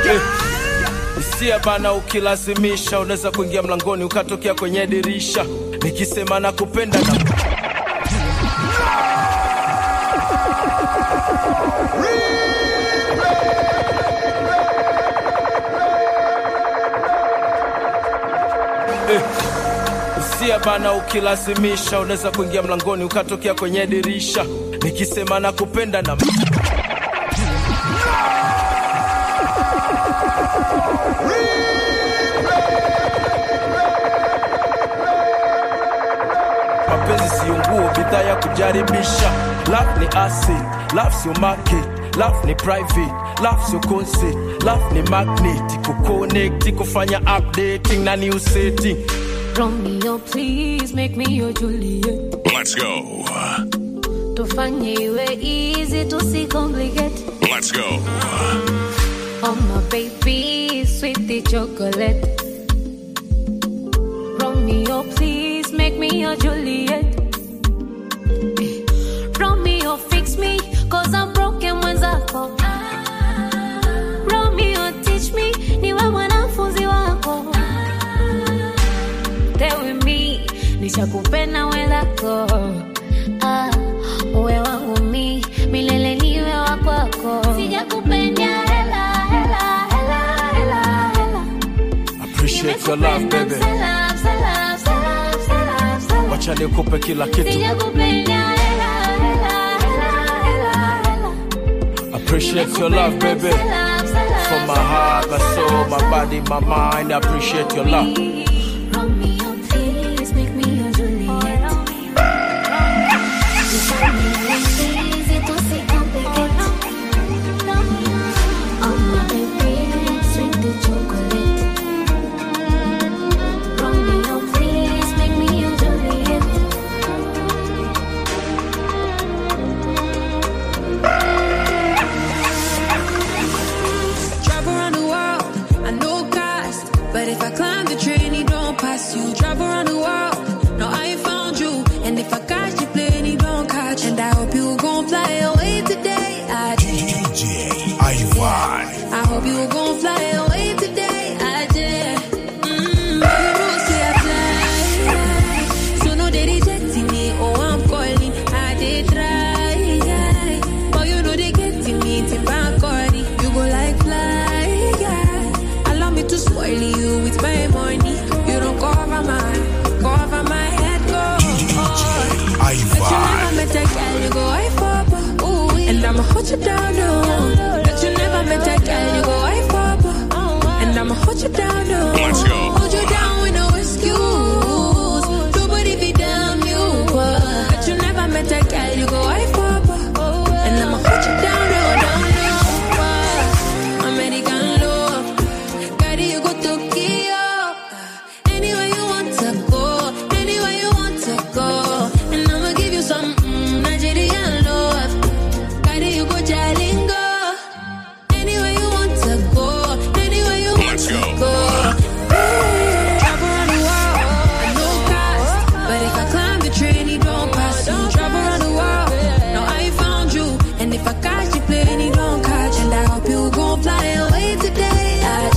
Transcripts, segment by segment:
Eh, Hisia bana, ukilazimisha unaweza kuingia mlangoni ukatokea kwenye dirisha. Nikisema nakupenda na Hisia bana, ukilazimisha unaweza kuingia mlangoni ukatokea kwenye dirisha. Nikisema nakupenda na mapenzi siyo nguo, bidhaa ya kujaribisha. Love ni acid, love sio market, love ni private, love sio concert, love ni magnet, kuconnect, kufanya updating na new setting. Romeo, please make me your Juliet. Let's go. Tufanye iwe easy, tusicomplicate. Let's go. Oh my baby, sweetie chocolate. Romeo, please make me your Juliet. Eh, Romeo, fix me, cause I'm broken mwenzako. Romeo, teach me, niwe mwanafunzi wako. Stay with me, nishakupenda wenzako. Ah, uwe wangu mi, milele niwe wa kwako. Sijakupenda hela, hela, hela, hela, hela. Appreciate your love baby, Salam, salam, salam, salam, salam. wacha nikupe kila kitu. Sijakupenda hela, hela, hela, hela, hela. Appreciate your love baby, Salam, salam, from my heart, my soul, my body, my mind. I appreciate your love. Romeo, please make me your Juliet. Easy to see complicate. Oh my baby, sweet the chocolate. Romeo, please make me your Juliet. Travel around the world, I know cost. But if I climb the train, it don't pass you. Travel around the world, no, I ain't found you. And if I catch you plane, it don't catch. And I hope you gon' fly away today. I did. DJ Ivan. I hope you gon' fly away today. I did. Mm, but you know, say I fly. So no, they rejecting me. Oh, I'm calling. I did try. But you know, they getting me. Tip and corny. You go like fly. Allow me to spoil you with my money. You don't cover my, cover my head. Go. But you never Ivan. met a girl, you go I for Ooh, and I'ma hold you down, no. But you never met a girl, you go I for And I'ma hold you down, no. Let's go. Hold you down with no excuse. Nobody be damn you. uh. But you never met a girl, you go I for And I'ma hold you down, no, down, no. uh. American love. Carry you go Tokyo. Anywhere you want to go, anywhere you want to go. And I'ma give you some mm, Nigerian love. Carry you go Jalingo. Anywhere you want to go, anywhere you want Let's to go. go. Travel around the world, I know cost. But if I climb the train, it don't pass you. Travel around the world, now I found you. And if I catch you plane, it don't catch. And I hope you gon' fly away today. I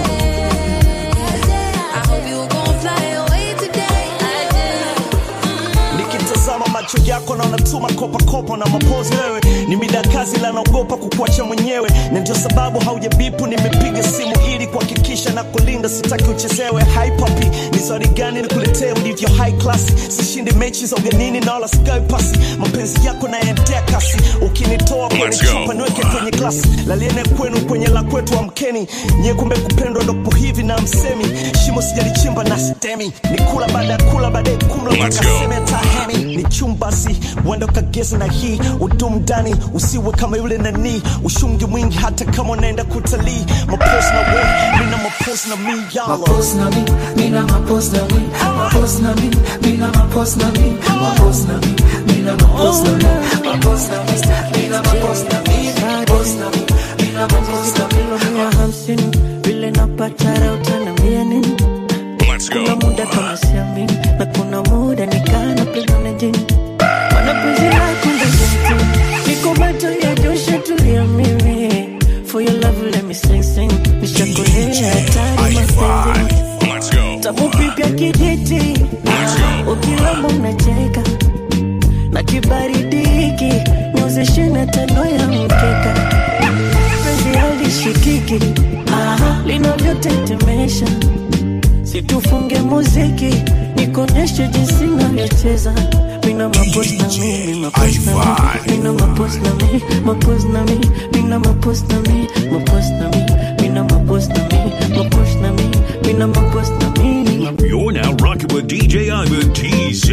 did. I hope you gon' fly away today. I did. nikitazama macho yako naona tu makopakopa na mapozi wewe ni mida kazi la naogopa kukuacha mwenyewe na ndio sababu haujabipu nimepiga simu ili kuhakikisha na kulinda sitaki uchezewe Hi papi ni swali gani nikuletee ulivyo high class sishindi mechi za ugenini na wala sigawi pasi mapenzi yako naendea kasi ukinitoa kwenye Let's go. chupa niweke kwenye glasi laliene kwenu kwenye la kwetu amkeni nyie kumbe kupendwa ndopo hivi na msemi shimo sijalichimba na sitemi ni kula baada ya kula baadaye kumla Let's mpaka go. seme tahemi ni chumbasi uenda ukageza na hii udumu ndani usiwe kama yule nani ushungi mwingi hata kama unaenda kutalii mapos na we mina mapos na mi yalo Mapos na mi, mina mapos na mi, mapos na mi, mina mapos na mi, mapos na mi, mina mapos na mi, mapos na mi, mina mapos na mi, mapos na mi, mina mapos na mi. mia hamsini vile napata raha utaniambia nini? Let's Kuna go. muda kama siamini na kuna muda nikana pesa na jini Mana penzi lako ndo jenti Niko bato ya dosha tulia mimi For your love yale misenseng nishakolea hatari mapenzi Let's go. tamupipya kijiti Let's go. ukilamba unacheka na kibaridi hiki nyozeshena tano ya mkeka penzi halishikiki linavyotetemesha situfunge muziki nikonyeshe jinsi navyocheza mina mapos na mi mapos na mi mina mapos na mi mapos na mi mina mapos na mi mapos na mi mina mapos na mi mapos na mi mina mapos na mi You're now rocking with DJ Ivan TZ.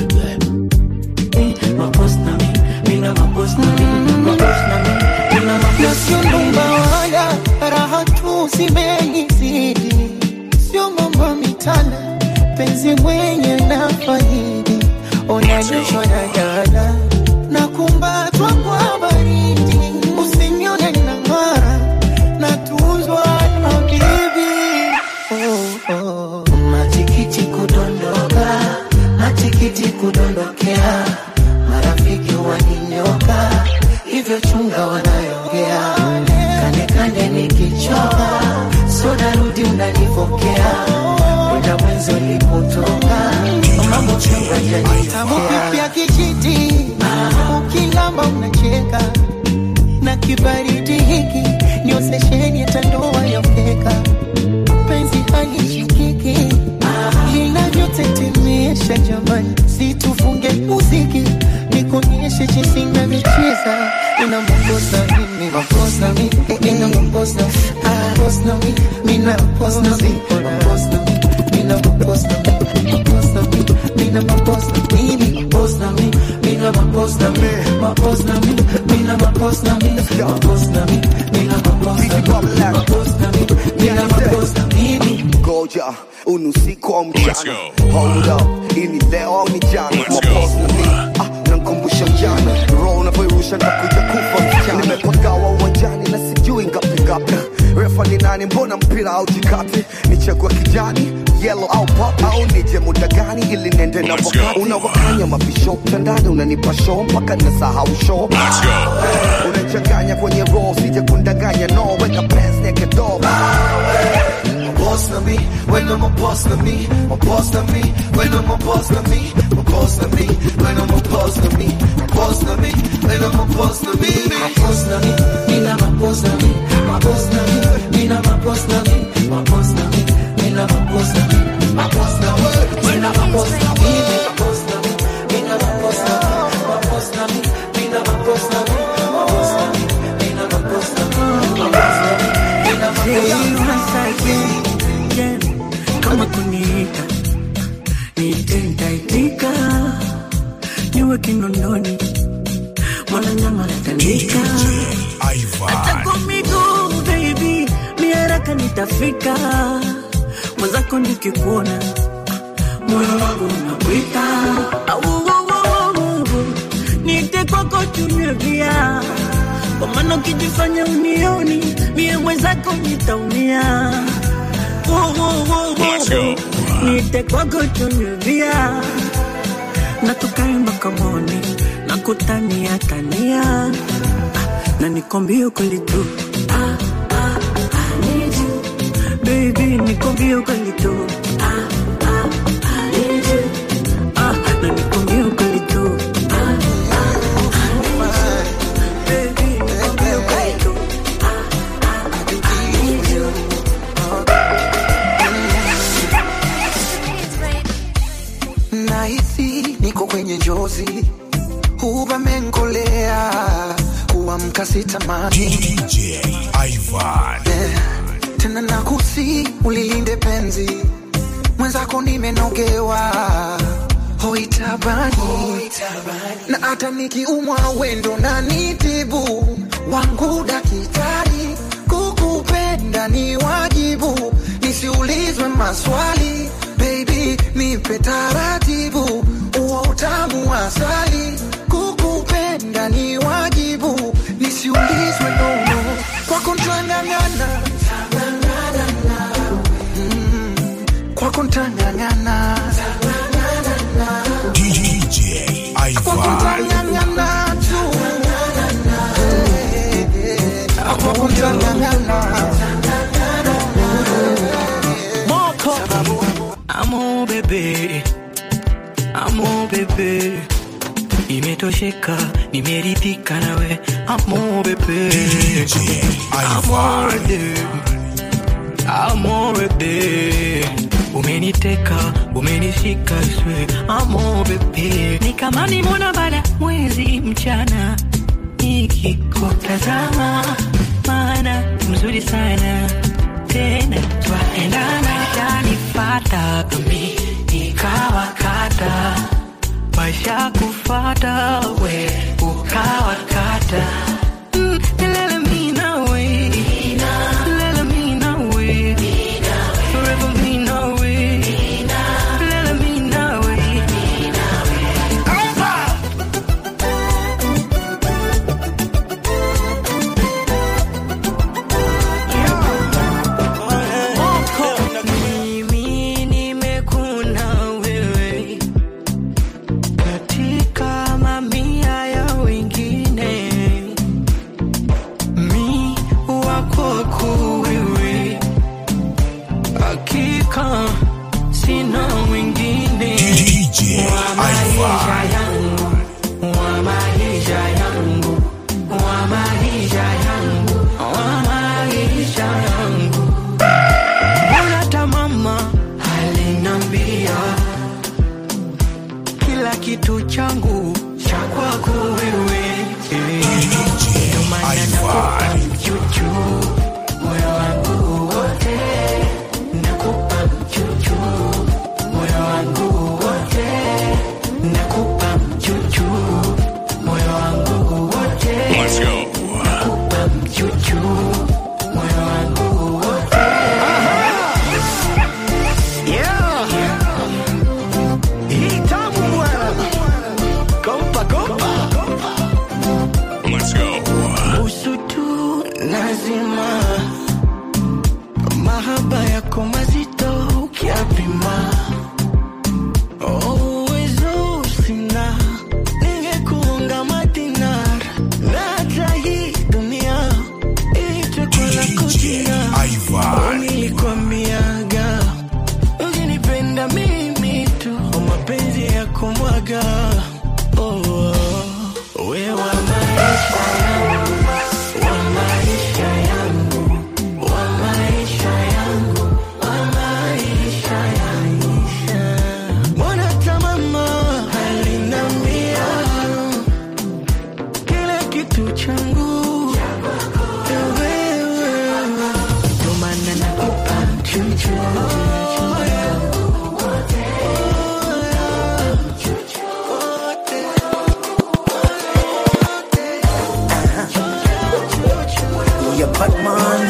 mapos na mi mina mapos na mi mapos na mi mina mapos na sio ndumba wala raha tu zimenizidi, sio mambo mitana, penzi mwenye na faidi, onanishwa na jana na kumbatwa kwa baridi, usinione na ng'ara na tuzwa na bibi oh, oh. Matikiti kudondoka, matikiti kudondokea, marafiki waninyoka, hivyo chunga wanayongea, kande kande nikichoka, so narudi unanifokea, muda mwenzi ulipotoka, mambo chunga janifokea kijiti, ukilamba unacheka na kibaridi hiki niosesheni hata ndoa ya mkeka penzi halishikiki linavyotetemesha jamani, situfunge muziki nikuonyeshe jinsi navyocheza. Ina makosa mimi, makosa mimi, ina makosa makosa mimi, mina makosa mimi, makosa mimi, mina makosa mimi, makosa mimi, mina makosa mimi, makosa mimi, mina makosa mimi, makosa mimi, mina makosa mimi, makosa mimi, mina makosa mimi, makosa mimi, mina makosa mimi. ngoja unusiku au Let's mchana go. hold up ini leo au ni jana Let's Mapost go. na mi, ah, nankumbusha mjana roho unavyoirusha ntakuja kufa mchana nimepagawa uwanjani na sijui ngapi ngapi refa ni nani mbona mpira au jikati nichagua kijani yellow au pop au nije muda gani ili nende na Let's wakati go. unawakanya mabisho mtandani unanipa show mpaka nasahau show Let's go. unachanganya kwenye roho sije kundanganya no weka pants naked dog boss na me, when I'm a boss na me, a boss na me, when I'm a boss na me, a boss na me, when I'm a boss na me, a boss na me, when I'm a boss na me, a boss na me, me na my boss na me, my boss na me, me na my boss na me, my boss na me, me na my boss na me, my boss na me, me na my boss na me, my boss na me, me na my boss na me, my boss na me, me na my boss na me, my boss na me, me na my boss na me, my boss na me, me na my boss na me. kama kuniita niite nitaitika niwe kinondoni mwana nyama natandika hata kwa miguu baby miaraka nitafika mwenzako nikikuona moyo wangu unakwita Au, au, au, au, niite kwako tunywe bia kwa maana ukijifanya unioni mie mwenzako nitaumia Wo, wo, wo, wo, Let's go. niite kwako tunywe bia na tukaimba kamoni na kutania tania na nikwambie kweli tu ah, ah, I need you. Baby, nikwambie kweli tu ah, ah, I need you. Ah, na nikwambie kweli tu ah, ah, I need you. Baby, nikwambie kweli tu ah, ah, I need you. nahisi niko kwenye njozi huvamenkolea kuamka sitamani DJ Ivan. yeah. tena nakusi ulilinde penzi mwenzako nimenogewa hoitabani na hata nikiumwa wendo na nitibu wangu dakitari kukupenda ni wajibu nisiulizwe maswali baby nipe taratibu uo utamu wa asali kukupenda ni wajibu nisiulizwe nono kwako ntang'ang'ana Mm, kwako ntang'ang'ana DJ kwako Ivan. ntang'ang'ana tu kwako tangangana Amo bebe, amo bebe, imetosheka, nimeridhika nawe, amo bebe, amo bebe, amo bebe, umeniteka, umenishika swe, amo bebe, ni kama nimona baada mwezi mchana, nikikutazama, maana mzuri sana tena twaendana yanifata mi nikawakata maisha kufata we ukawakata Mm, lele mi nawe. Lele mi nawe. Forever mi nawe. Lele mi nawe. Mimi nimekuna wewe katika mamia ya wengine, mi wako wewe, hakika sina mwingine wa maisha yangu, wa maisha yangu, wa maisha yangu, wa maisha yangu. Mbona hata mama alinambia kila kitu changu cha kwako wewe, ndio maana nakupa mchuchu moyo wangu wote, nakupa mchuchu moyo wangu wote, nakupa mchuchu moyo wangu wote, Let's go. nakupa mchuchu moyo wangu wote. Yeah. Hii tamu bwana. Kompa, kompa. Let's go. Busu tu lazima, mahaba yako mazito ukiapima, uwezo sina, ningekuunga madinar na hata hii dunia ichekwa na kutina nilikwambiaga ukinipenda mimi tu kwa mapenzi ya kumwaga oh, oh. we wa maisha yangu wa maisha yangu wa maisha yangu wa maisha yangu mbona hata mama alinambia kila kitu changu wewe ndo maana nakupa mchuchu ya Batman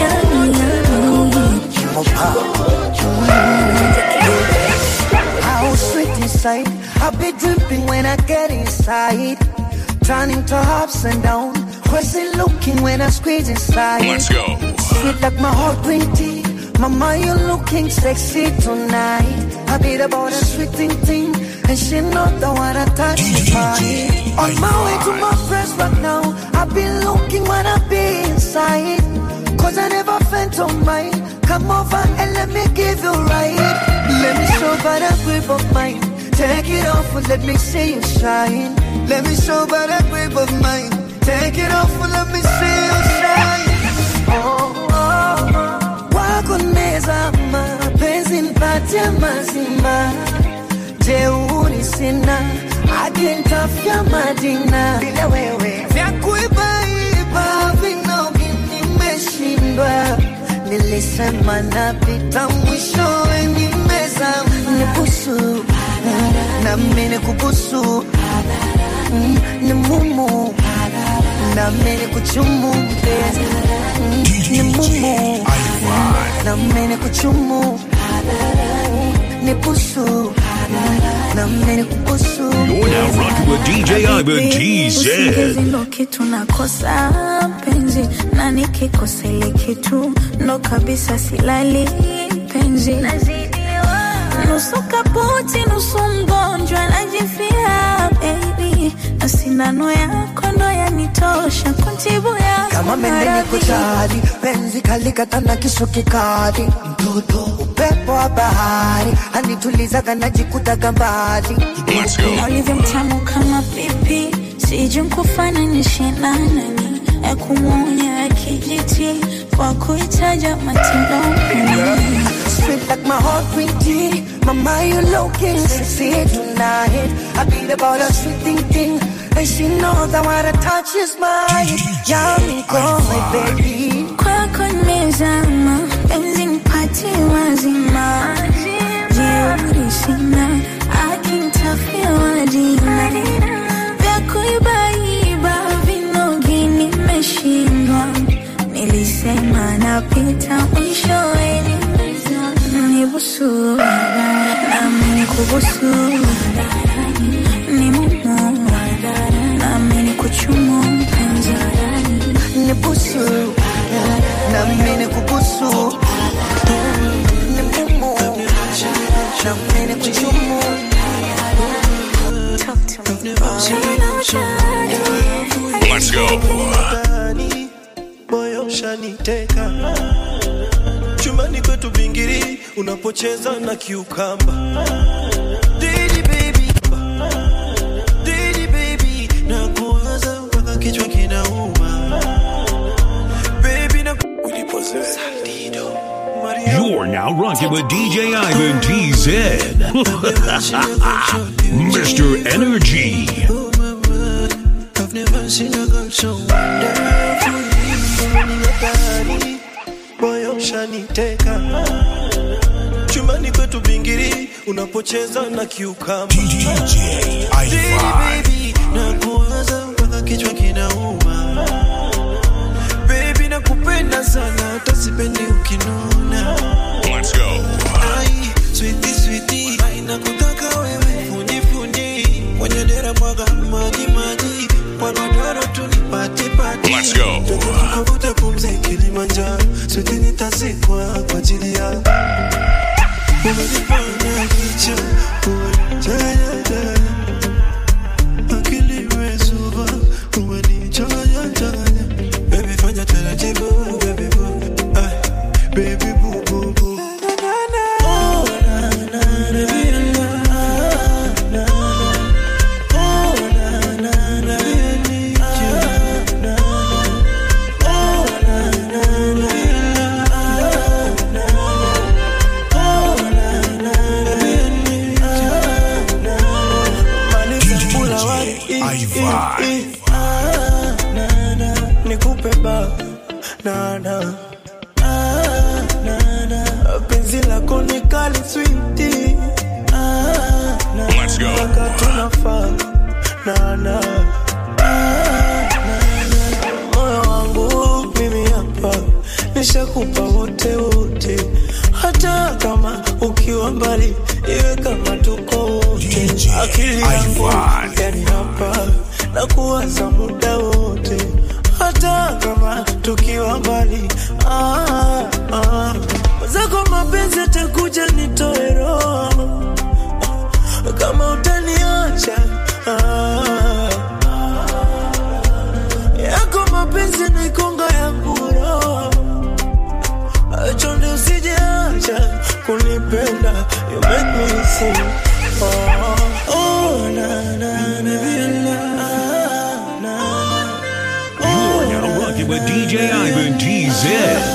How sweet inside I be dripping when I get inside Turning to ups and down Crazy looking when I squeeze inside Let's go. Sweet like my heart green tea Mama, you looking sexy tonight I be the boy that sweet thing thing And she know the one I touch is mine On my way to my friends right now I be looking when I be inside Cause I never felt on mine Come over and let me give you right Let me show by the grip of mine Take it off and let me see you shine Let me show by the grip of mine Take it off and let me see you shine oh, oh, oh. Wako nezama penzi nipatie mazima jeuri sina hadi ntafya madina bila wewe vya kuibaiba vinogi nimeshindwa nilisema napita mwishowe nimezama nibusu nami nikubusu Mm, ni mumu nami nikuchumu mpenzi Mm, ni mumu nami nikuchumu ni busu nami nikubusu You're now rocking with DJ Ivan Usingizi TZ. ndo kitu nakosa penzi na nikikosa ile kitu ndo kabisa silali penzi nusu kaputi nusu mgonjwa najifia baby maradhi na sindano yako ndo yanitosha kuntibu yako kama mende niko maradhi. tayari, penzi kalikata na kisu kikali, mtoto upepo wa bahari anitulizaga najikutaga mbali Let's go. Na ulivyo mtamu kama pipi, sijui kufananishe na nani, ya kumwonya ya kijiti kwa kuitaja matindo Sweet like my heart green tea. Mama, you looking sexy tonight. I beat about a sweet thing thing. And she knows that what I touch is mine. Yummy, go, my baby. kwako nimezama, penzi nipatie wazima, jeuri sina, akinitafia dina vya kuibaiba vinogi nimeshindwa, nilisema napita mwishowe nibusu nami nikubusu ni mumu nami nikuchumu mpenzi Nibusu, na mimi nikubusu. Ni mumu, na mimi nikuchumu. Let's go. ndani moyo ushaniteka chumbani kwetu bingiri unapocheza na kiukamba Didi baby, Didi baby, na kuwaza mpaka kichwa kinauma Baby, na Saldido. Maria, You're now rocking with DJ Ivan TZ. Mr. Energy. I've never seen a girl so wonderful. Ndani, moyo ushaniteka chumbani kwetu bingiri unapocheza na kiukamba DJ Baby, baby, na kuwaza mpaka kichwa kinauma Baby, nakupenda sana hata sipendi ukinuna Let's go. Ai, sweetie, sweetie, ai, nakutaka wewe fundi fundi kwenye dera mwaga maji maji kwa godoro tu nipati pati Let's go. tukavuta pumzi Kilimanjaro sweetie nitazikwa kwa ajili yako umenifanya kicha jaya jaya akili imezuba umenichanganya changanya baby fanya taratibu baby boo Ay, baby boo boo boo Oh, na, na, baby, na, na, na. Oh, na, na, na, baby, I need you. Na, na. Oh, na, na, na, baby, na, na. Oh, na, na, baby, I need you. Na, na. Maliza kula wapi? Ivan. Ah, na, na. Nikupe ba na na Ah, na, na. penzi lako ni kali switi Let's go. mpaka tunafaa na na Ah, na, na. moyo wangu mimi hapa nishakupa wote wote hata kama ukiwa mbali iwe kama tuko wote DJ akili yangu Ivan. yani hapa na kuwaza muda wote hata kama tukiwa mbali ah, ah. zako mapenzi atakuja nitoe roho kama utaniacha ah, yako mapenzi naikonga yangu roho chonde usijeacha kunipenda you make me sing oh, oh, na, na, na, na, na, na. You're now rocking with DJ Ivan TZ.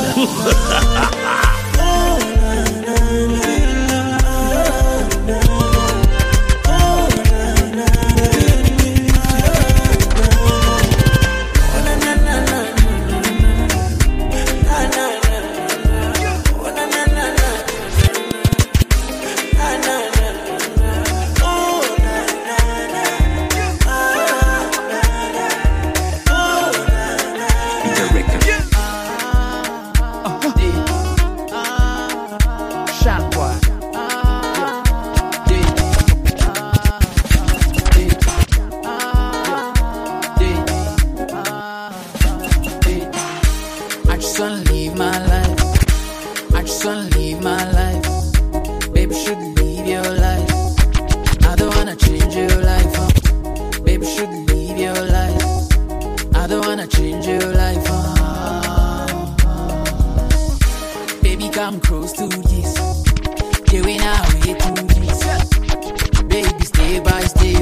I just wanna live my life. I just wanna live my life. Baby, should live your life. I don't wanna change your life. uh. Baby, should come close to this. Yeah, we now way to this. Baby, stay by step.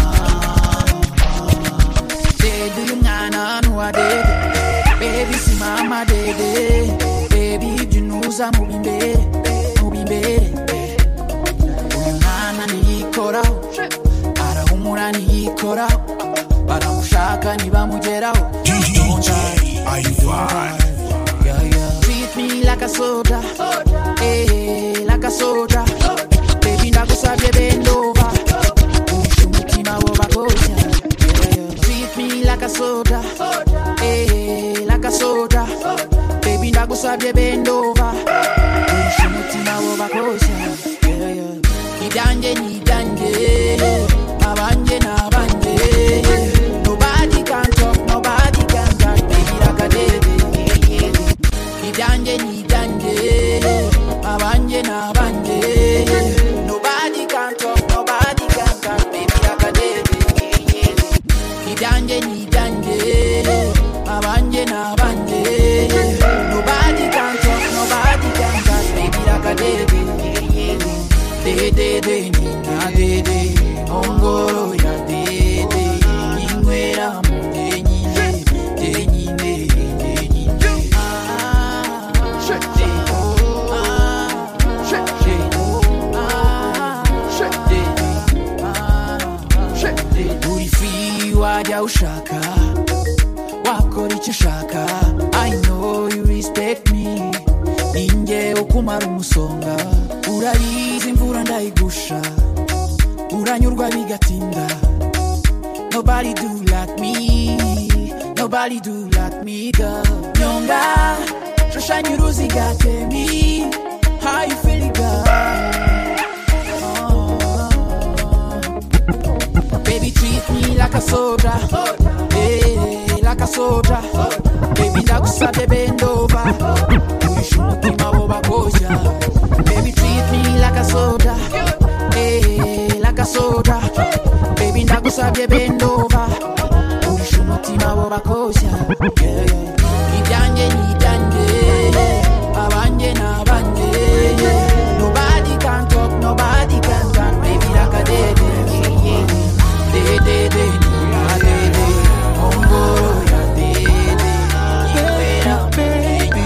Say, do you know no I did? Baby, see mama did. Baby, you know I'm moving baby, moving baby. Uyu mwana niyikoraho arahumura niyikoraho baramushaka ntibamugeraho Yeah, yeah. Treat me like a soda, eh, like a soda. Baby, ndagusabye bend over, uhishe umutima w'abakobwa. Yeah, yeah. Treat me like a soda, eh, like a soda. Baby, ndagusabye bend over, uhishe umutima w'abakobwa. Yeah, yeah. Nidanje, nidanje, abanje n'abanje. Nobody can talk, nobody can touch, baby, like a baby. Nidanje, nidanje, abanje n'abanje. Nobody can talk, nobody can touch, baby, like a baby. Nidanje, nidanje, abanje n'abanje. Nobody can talk, nobody can touch, baby, like a baby. De de de nina de de, ongoro ya de de, inwera mu de nyine, de nyine, de nyine. Ah, de oh, ah, de oh, ah, de ah, de uri free wajya ushaka, wakora icyo ushaka. I know you respect me, ninjye ukumara umusonga. Urabizi imvura ndayigusha, uranyurwa bigatinda. Nobody do like me, nobody do like me, girl. Nyonga, shushanya uruziga tell me how you feeling, girl. Baby, treat me like a soda. Hey, like a soda. Baby, ndagusabye bend over. Uhishe umutima w'abakobwa. Baby, treat me like a soda. Hey, like a soda. Baby, ndagusabye bend over. Uhishe umutima w'abakobwa. Yeah, yeah. Nidanje, nidanje. Abanje n'abanje. Nobody can talk, nobody can talk. Baby, like a dede. De, de, de, na, de, de. Ongoro ya de, de. Iwera, baby,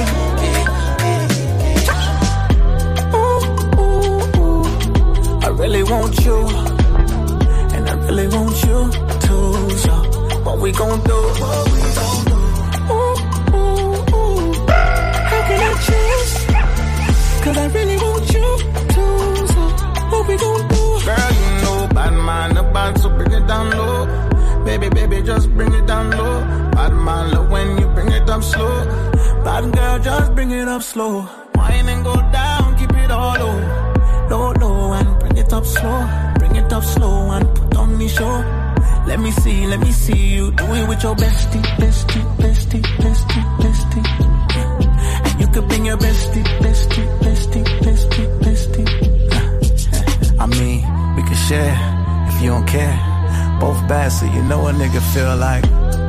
I really want you, and I really want you too. So, what we gon' do? Ooh, ooh, ooh. How can I choose? Cause I really want you too. So, what we gon' do? Girl, you know bad man about so bring it down low. Baby, baby, just bring it down low. Bad man love when you bring it up slow. Bad girl, just bring it up slow. Wine and go down, keep it all low. Low, low, and bring it up slow. Bring it up slow and put on me show. Let me see, let me see you do it with your bestie, bestie, bestie, bestie, bestie. And you could bring your bestie, bestie, bestie, bestie, bestie. I mean, we can share if you don't care. Both bad, so you know a nigga feel like.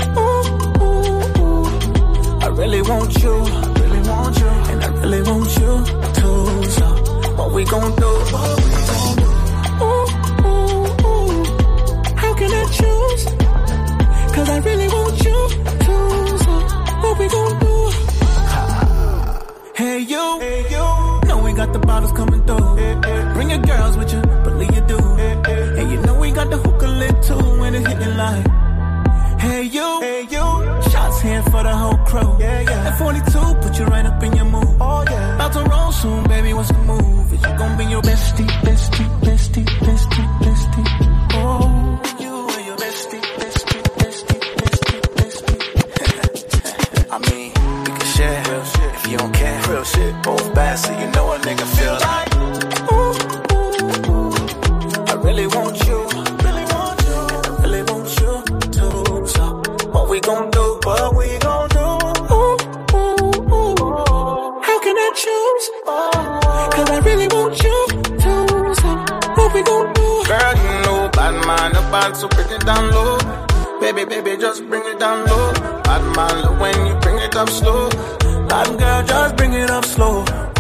I really want you, really want you, and I really want you too. So, what we gon' do? Ooh, ooh, ooh. How can I choose? Cause I really want you too. So, what we gon' do? Hey you, hey you. Know we got the bottles coming through. Bring your girls with you, believe you do. And you know we got the hookah lit too when it hitting like. Hey you, hey you. Shots here for the whole crew. Yeah, yeah. At 42, put you right up in your mood. Oh yeah. About to roll soon, baby. What's the move? Is you gon' bring your bestie, bestie, bestie, bestie, bestie? Oh, you and your bestie, bestie, bestie, bestie, bestie. I mean, we can share if you don't care. Real shit. Both bad, so you know a nigga feel like. I really want you, really want you, and I really want you too. So, what we gon' do? What we gon' do? Ooh, ooh, ooh. How can I choose? Cause I really want you too. So, what we gon' do? Girl, you know bad man about, so bring it down low. Baby, baby, just bring it down low. Bad man love when you bring it up slow. Bad girl, just bring it up slow.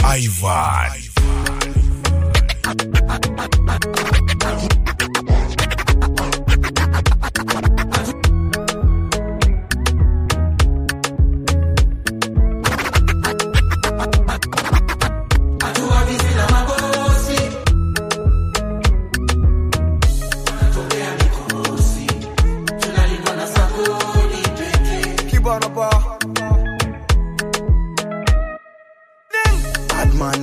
Ivan. Kibana bar. Bad man.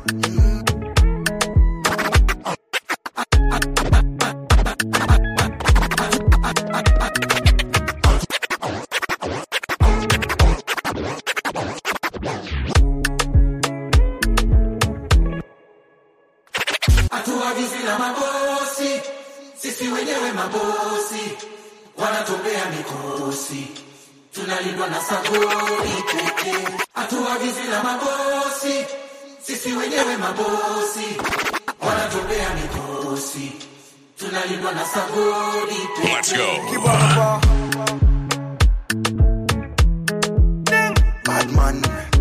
hatuagizi na mabosi, sisi wenyewe mabosi, wanatupea mikosi, tunalindwa na sabuni pekee. Hatuagizi na mabosi, sisi wenyewe mabosi, wanatupea mikosi, tunalindwa na sabuni pekee. Let's go. Kibana bar. Bad man.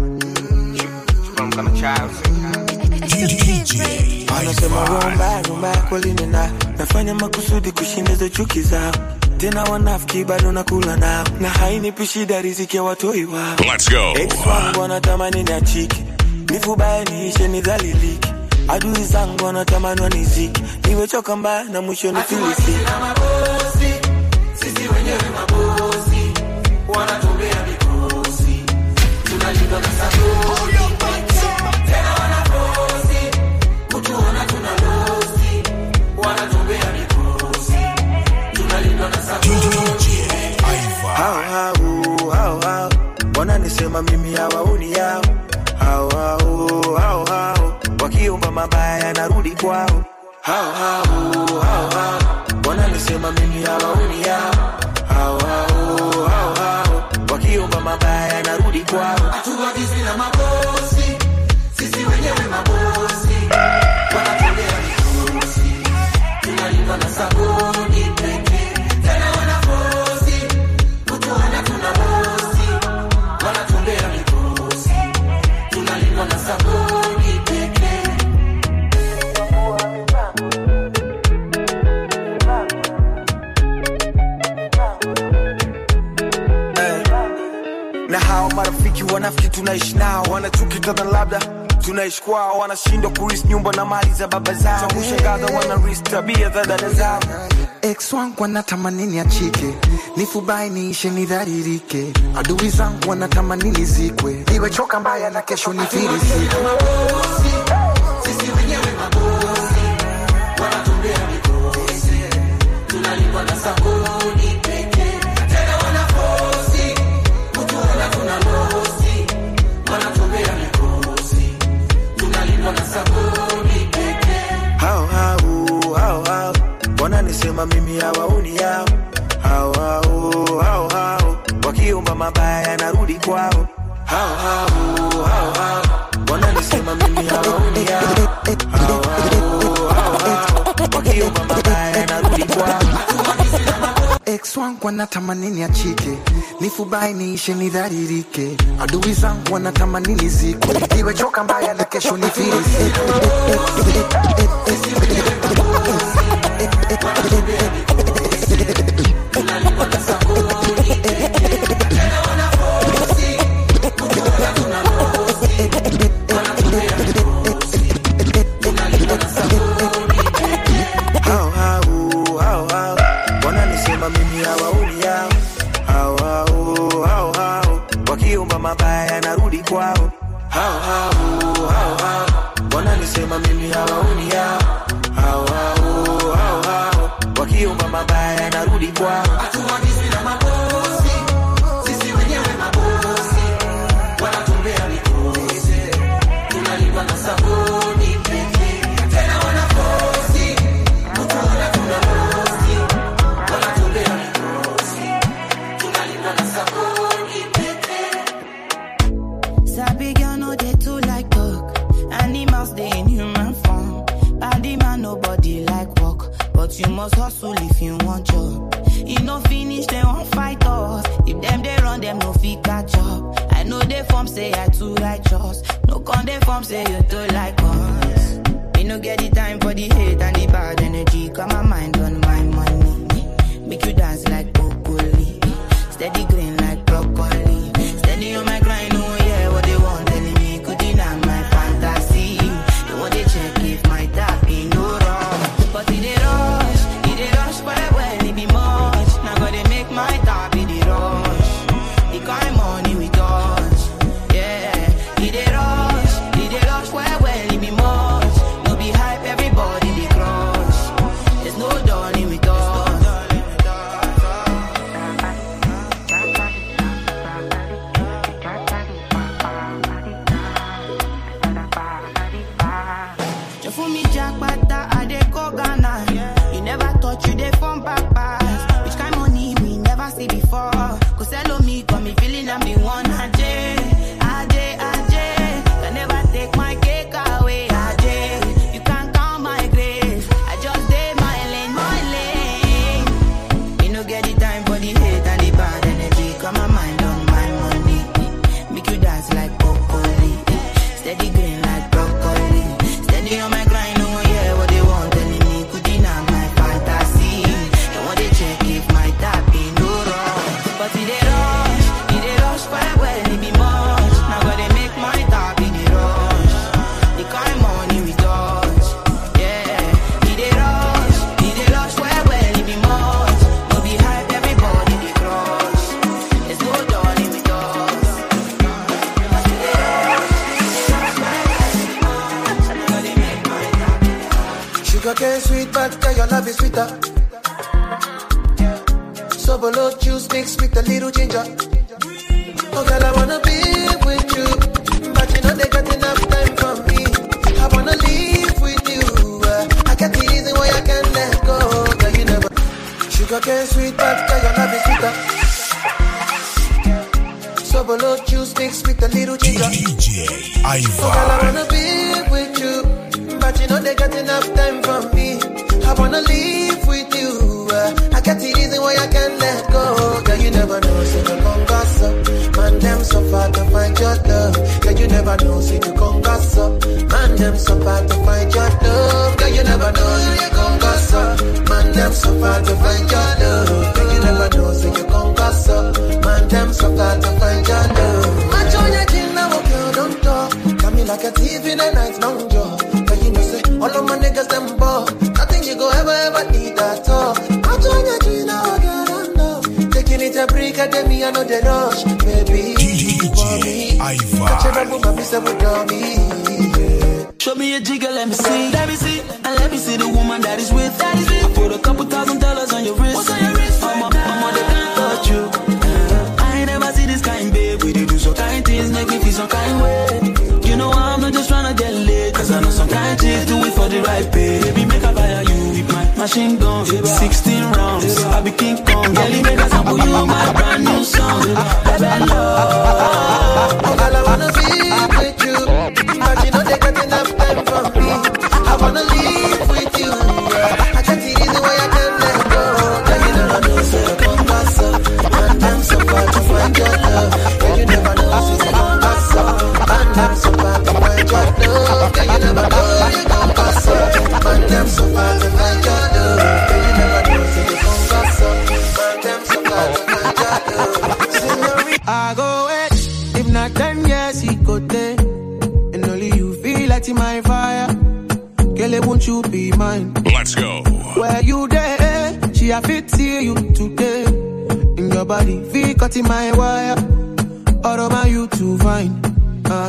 Anasema rumba rumba kweli nina nafanya makusudi kushindiza chuki zao tena wanafiki bado nakula nao na hainipi shida riziki ya watoi wao Let's go. Ex wangu wanatamani niachike nifubaye niishe nidhalilike adui zangu wanatamani waniziki niwechoka mbaya na mwisho nifilisiki na mabosi, sisi wenyewe mabosi, wanatupea mikosi, tunalindwa na sabuni pekee. Tena wanabosi, kutuona tuna losi, wanatupea mikosi, tunalindwa na sabuni hao hao hao hao wananisema mimi hawaoni yao hao hao hao hao wakiomba mabaya narudi kwao hao hao hao hao wananisema mimi hawaoni yao hao hao hao hao wakiomba mabaya narudi kwao hatuagizi na mabosi, sisi wenyewe mabosi, wanatolea mikosi, tunalindwa na sabuni pekee. Tena wanabosi, kutuona tuna bosi, wanatolea mikosi, tunalindwa na sabuni pekee. na hao marafiki wanafiki tunaishi nao wanachuki tana labda tunaishi kwao wanashindwa kuris nyumba na mali za baba zao cha kushangaza wanaris tabia za dada zao ex wangu wanatamani niachike nifubai niishe nidharirike adui zangu wanatamani nizikwe niwechoka mbaya na kesho nifirisike Sisi wenyewe mabosi, wanatolea mikosi, tunalindwa na sabuni pekee. Tena wanabosi, kutuona tuna losi, wanatolea mikosi, tunalindwa na sabuni pekee. hao hao hao hao wananisema mimi hawaoni yao hao hao hao hao wakiomba mabaya narudi kwao hao hao hao hao wananisema mimi hawaoni yao hao hao hao hao wakiomba mabaya narudi kwao ex wangu wanatamani niachike nifubai niishe nidharirike adui zangu wanatamani nizikwe niwechoka mbaya na kesho nifirisike hao hao hao hao wananisema mimi hawaoni yao hao hao hao hao wakiomba mabaya narudi kwao hao hao hao hao wananisema mimi hawaoni yao hao hao hao hao wakiomba mabaya narudi kwao Hatuagizi na mabosi, sisi wenyewe mabosi, wanatolea mikosi, tunalindwa na sabuni pekee. Tena wanabosi, kutuona tuna losi, wanatolea mikosi, tunalindwa na sabuni pekee. Sabi girl no dey too like talk. Animals dey in human form. Body man nobody like work, but you must hustle if you want job. E no finish dem wan fight us. If dem dey run dem no fit catch up. I know dey form say I too righteous. No con Don't they form say you too like us. Me no get the time for the hate and the bad energy. Got my mind on my money. Make you dance like broccoli. Steady green like broccoli. Steady on my grind, oh yeah, what they want telling me. Could deny my fantasy. They want to check if my tap in no wrong. But it dey rush, it dey rush, but when it be much. Now gotta make my tap in the rush. The kind money we touch, yeah. It dey rush, it dey rush, well, well, it be much. No be hype, everybody dey crush. There's no dawning with us. You fool me jackpata, I dey go Ghana. You never thought you dey form back pass. Which kind money we never see before. Cause hello me, got me feeling I'm the one. Ajay, Ajay, Ajay. Can never take my cake away. Ajay, you can't count my grace. I just did my lane, my lane. Me no get the time for the hate and the bad energy. Got my mind on my money. Make you dance like broccoli. Steady green like broccoli. Steady on my grind, oh yeah, what they want telling me. Could deny my fantasy. They want to check if my tap in no wrong. But it dey rush, it dey rush, well, well, it be much. Now gotta make my tap in the rush. The kind money we touch, yeah. It dey rush, it dey rush, well, well, it be much. No be hype, everybody dey crush. There's no darling with us. Sugar cane sweet, but girl, your love is sweeter. So below juice mixed with a little ginger. Oh girl, I wanna be with you, but you know they got enough time for me. I wanna live with you. uh, I got the reason why I can't let go. Girl, you never. Sugar cane sweet, but girl, your love is sweeter. So below juice mixed with a little ginger. DJ Oh girl, I wanna be with you, but you know they got enough time for me. I wanna live with you. uh, I got the reason why I can't let go. Girl, you never know, say you gon' gossip. Man, them so far to find your love. Girl, you never know, say you gon' gossip. Man, them so far to find your love. Girl, you never know, say you gon' gossip. Man, them so far to find your love. Girl, you never know, say you gon' gossip. Man, them so far to find your love. Match on your chin, now, girl, don't talk. Got me like a thief in the night, long jaw. But you know, say, all of my niggas, them ball. Nothing you go ever, ever need at all. Match on your chin, now, girl, don't know. Taking it a break, at me, I know the rush. Baby, for me. Catch a bamboo, my piece of dummy. Show me a jigger, let me see. Let me see. And let me see the woman that is with. That is with. I put a couple thousand dollars on your wrist. What's on your wrist? I'm a, I'm a, they can't touch you. Uh, I ain't never see this kind, babe. We dey do some kind things, make me feel some kind way. You know I'm not just tryna get laid. Cause I know some kind chicks do it for the right pay. Baby, make a fire you with my machine gun. 16 rounds. I be King Kong. Girl, make a sample you my brand new song. Baby, love. Oh, girl, I wanna be with you. But you know they got enough time for me. I wanna live with you. I got the reason why I can't let go. Girl, you never know, say you gon' pass up. Man, them so far to find your love. Girl, you never know, say you gon' pass up. Man, them so far to find your love. Girl, you never know, you gon' pass up. Man, them so far to find your love. Girl, you never know, say you gon' pass up. Man, them so far to find your love. Senorita. I go wait. If not ten years, he go take. And only you feel like my fire. Girl, won't you be mine? Let's go. Where you there? She a fit see you today. In your body, feel cut in my wire. All over you to find. Uh.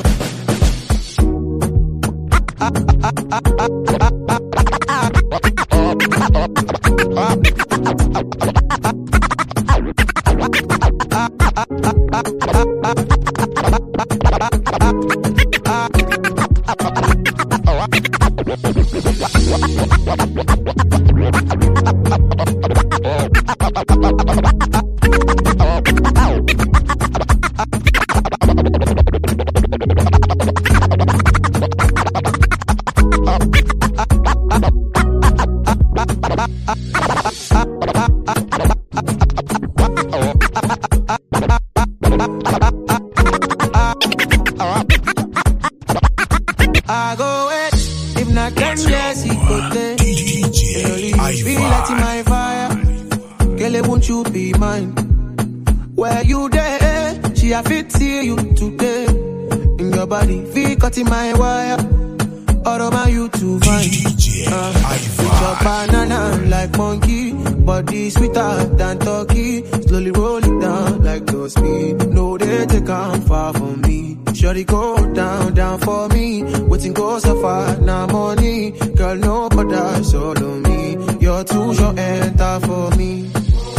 won't you be mine? Where you there? She a fit see you today. In your body, feel cut in my wire. All over you to find. Uh, with your banana like monkey, body sweeter than turkey. Slowly roll it down like no speed. No, they take on far from me. Shorty go down, down for me. Waiting go so far, now money. Girl, no bother, solo me. You're too short, enter for me.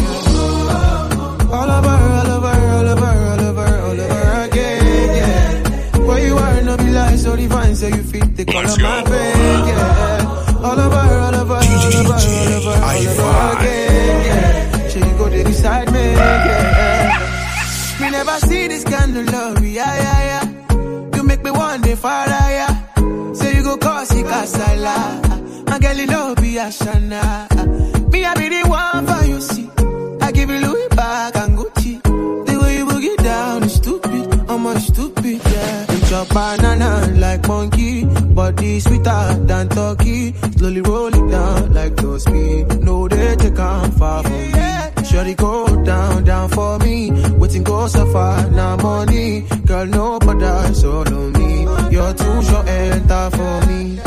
All over, all over, all over, all over, all over again, yeah. Where you are, no be like so divine, say you fit the color of my vein, yeah. All over, all over, all over, all over, all over again, yeah. She go there beside me, yeah. Me never see this kind of love, yeah, yeah, yeah. You make me one day far higher. Say you go cause it casala. My girl, you know be a shana. Me, I be the one for you, see. I give you Louis back and Gucci. The way you boogie down is stupid. I'm a stupid, yeah. Eat your banana like monkey. Body sweeter than turkey. Slowly roll it down like no speed. No, they take on far from me. Shorty go down, down for me. Waiting go so far, now money. Girl, no bother, solo me. You're too short, enter for me.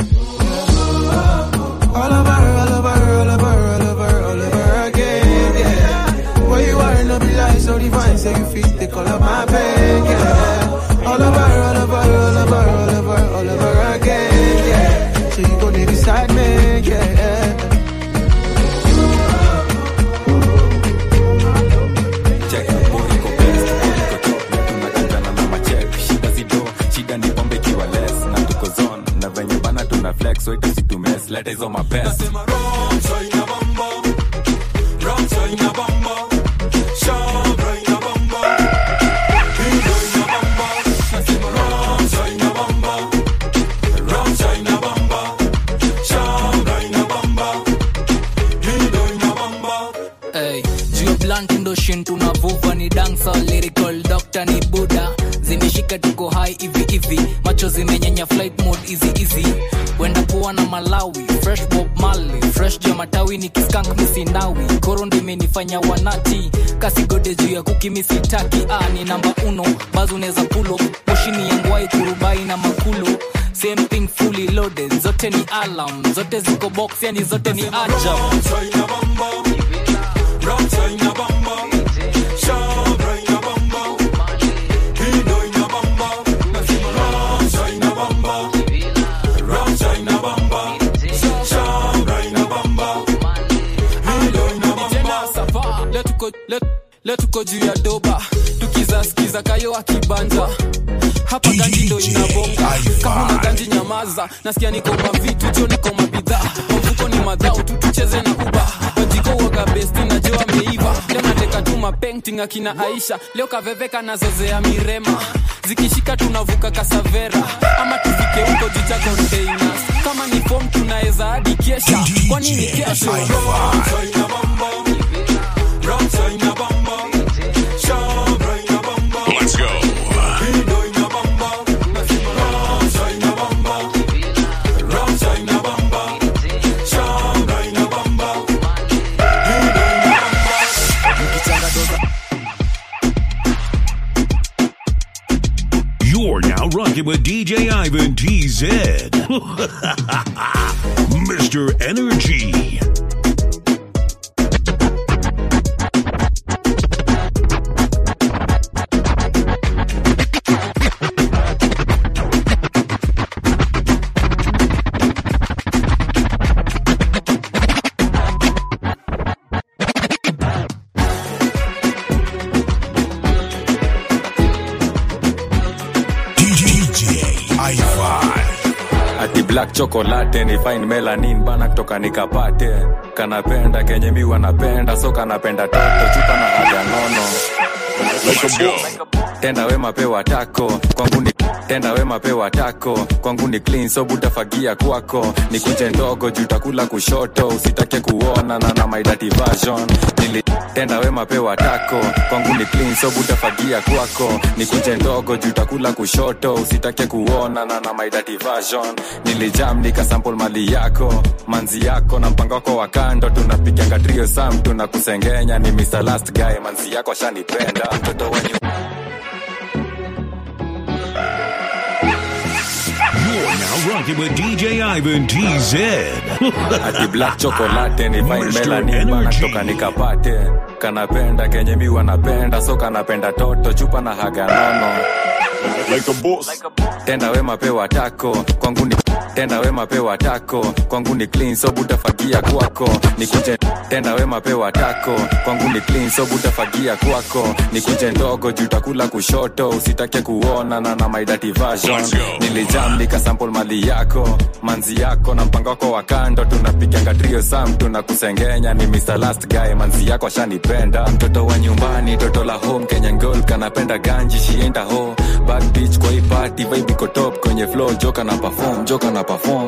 All over, all over, all over, all over, all over again, yeah. Where you are, no be like so divine, say you fit the color of my pain, yeah. All over, all over, all over, all over, all over again, yeah. So you go there beside me, yeah. shida zido shida ni pombe ikiwa less na tuko zone na venye bana tuna flex so itasitumes leta hizo mapesa Hey, juu blunt ndo shin tunavuva ni dancer lyrical doctor ni buda zimeshika tuko high hivi hivi macho zimenyanya flight mode easy easy wenda kuwa na malawi fresh bob mali fresh juu ya matawi ni kiskank misinawi koro ndo imenifanya wanati kasigode juu ya kuki misitaki ah, ni namba uno bazo unaweza pulo moshini yangwai kurubai na makulo same thing fully loaded zote ni alarm zote ziko box yani zote ni ajab Leo tuko- leo- leo tuko juu ya doba tukizaskiza kayo akibanja hapa ganji ndo inabonga kama una ganji nyamaza nasikia niko mavitu jo niko mabidhaa mafuko ni madhao tu tucheze na uba wajiko waga besti na jo ameiva leo nateka tu mapenting akina aisha leo kaveveka na zozea mirema zikishika tunavuka kasavera ama tufike huko juu cha containers kama ni fom tunaweza hadi kesha kwani ni kesho Let's go. You're now rocking with DJ Ivan TZ. Mr. Energy. ati black chocolate ni fine melanin bana kutoka nikapate kanapenda kenye mi wanapenda so kanapenda tato chupa na haja nono tenda wema pewa tako kwangu ni tenda wema pewa tako kwangu ni clean so butafagia kwako ni kunje ndogo juu takula kushoto usitake kuona na na my dirty version nili tenda wema pewa tako kwangu ni clean so butafagia kwako ni kunje ndogo juu takula kushoto usitake kuona na na my dirty version nilijam nikasample mali yako manzi yako na mpango wako wa kando tunapiganga trio sam tunakusengenya ni Mr. Last Guy manzi yako shanipenda mtoto wenye You're now rocking with DJ Ivan TZ. ati black chocolate ni fine melanin bana toka nikapate kanapenda kenye mi wanapenda so kanapenda toto chupa na haga nono like a boss. tenda wema pewa tako kwangu ni tenda wema pewa tako kwangu ni clean so butafagia kwako nikuje tenda wema pewa tako kwangu ni clean so butafagia kwako nikuje ndogo juu takula kushoto usitake kuona na na my dirty version nilijam nikasample mali yako manzi yako na mpango wako wa kando tunapiganga trio sam tunakusengenya ni Mr. Last Guy manzi yako ashanipenda mtoto wa nyumbani toto la home Kenyan girl kanapenda ganji shienda ho bad bitch kwa hii party vibe iko top kwenye flow joka na perform joka na perform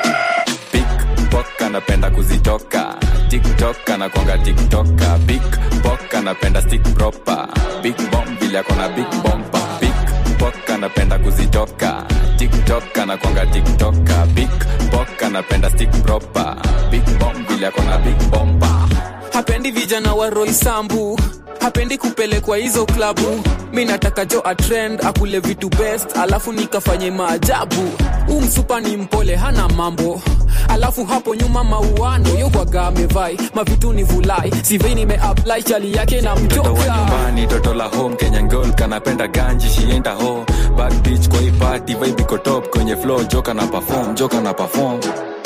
big pok anapenda kuzitoka tiktok anakwanga tiktoka big pok anapenda stick proper big bomb vile akona big bomba big pok anapenda kuzitoka tiktok anakwanga tiktoka big pok anapenda stick proper big bomb vile akona big bomba hapendi vijana wa roisambu hapendi kupelekwa hizo klabu mi nataka jo atrend akule vitu best alafu nikafanye maajabu huu msupa ni mpole hana mambo alafu hapo nyuma mauano yokwaga amevai mavitu ni vulai sivei nimeapply chali yake na mtoto wa mjoka nyumbani toto la home kenyan girl kanapenda ganji shienda ho bad bitch kwa hii party vibe iko top kwenye flow joka na perform joka na perform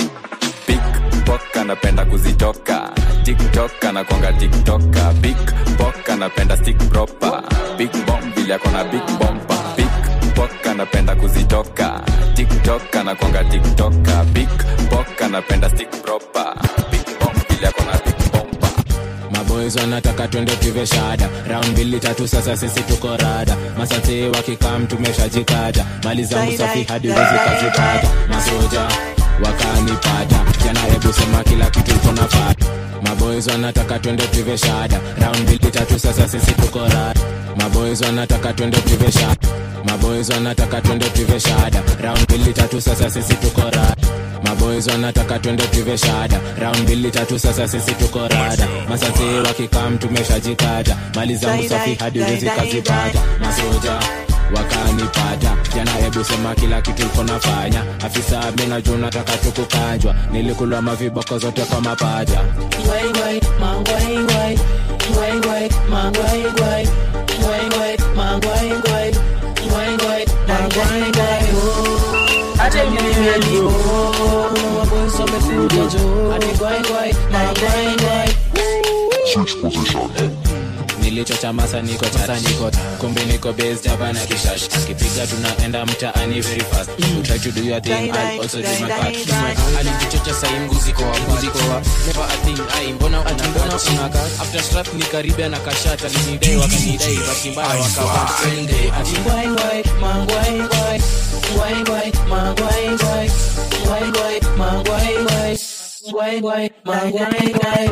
big pok anapenda kuzitoka tiktok anakwanga tiktoka big pok anapenda stick proper big bomb vile akona big bomba big pok anapenda kuzitoka tiktok anakwanga tiktoka big pok anapenda stick proper big bomb vile akona big bomba maboys wanataka twende tuve shada round mbili tatu sasa sisi tuko rada masate wakikam tumeshajikata mali zangu safi hadi wezi kazipata masoja wakanipata jana hebu sema kila kitu tunafata maboys wanataka twende tuve shada round mbili tatu sasa sisi tuko rada maboys wanataka twende tuve shada maboys wanataka twende tuve shada round mbili tatu sasa sisi tuko rada maboys wanataka twende tuve shada round mbili tatu sasa sisi tuko rada masasi wakikam tumeshajikata mali zangu safi hadi wezi kazipata masoja wakanipata jana hebu sema kila kitu iko nafanya afisa mina juu nataka tukukanjwa nilikulwa maviboko zote kwa mapaja Guay, guay, man, guay, guay. Guay, guay, man, guay, guay. Guay, guay, man, guay, guay. Guay, guay, man, guay, guay. Oh, ate mimi ready, oh. Maboys wamekuja juu. Ati guay, guay, man, guay, guay. Switch position. nilichocha masa niko tata niko kumbe niko base java na kishash kipiga tunaenda mtaani very fast you try to do your thing I'll also do my part alijichocha sai mguzi kwa mguzi kwa never a thing ai mbona ati mbona unaka after strap ni karibia na kashata linidai wakanidai basi mbaya wakawa twende ati Guay, guay, man, guay, guay. Guay, guay, man, guay, guay. Guay, guay, man, guay, guay. Guay, guay, man, guay, guay.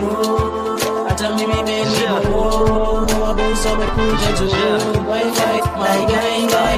Oh, hata mimi bendi, oh, maboys wamekuja juu. Guay, guay, man, guay, guay.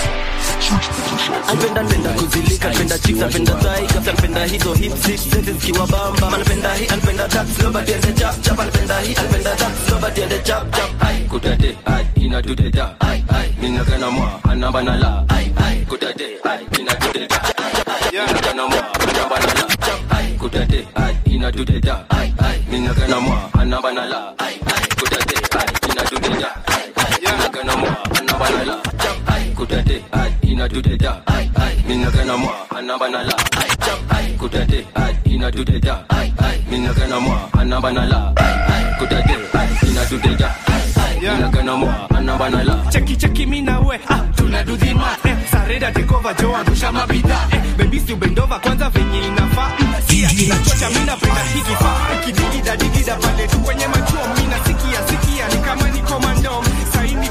Anapenda penda kuzilika, penda chicks, anapenda thigh, kasi anapenda hizo hip six, zete zikiwa bamba. Anapenda hii, anapenda that, slow but ende chap chap. Anapenda hii, anapenda that, slow but ende chap chap. Ai, kutate, ai, inatuteta, ai, ai, mina kana mwa, anamba na la, ai, ai, kutate, ai, inatuteta, ai, mina kana mwa, anamba na la, chap, ai, kutate, ai, inatuteta, ai, ai, mina kana mwa, anamba na la, ai, ai, kutate, ai, inatuteta, ai, ai, mina kana mwa, anamba na la, chap, ai, kutate, ai, inatuteta, ai, ai, mina kana mwa, anamba na la, ai, chap, ai, kutate, ai, inatuteta, ai, ai, mina kana mwa, anamba na la, ai, ai, kutate, ai, inatuteta, ai, ai, mina kana mwa, anamba na la. cheki cheki mi na we ah, tunadudhima eh, sareda tekova jo angusha mabidha eh, bebisi ubendova kwanza venye inafaa mm, sia tunachocha mi napenda hiki faa kidigida digida pale tu kwenye machuo mi nasikia sikia ni kama ni komando saini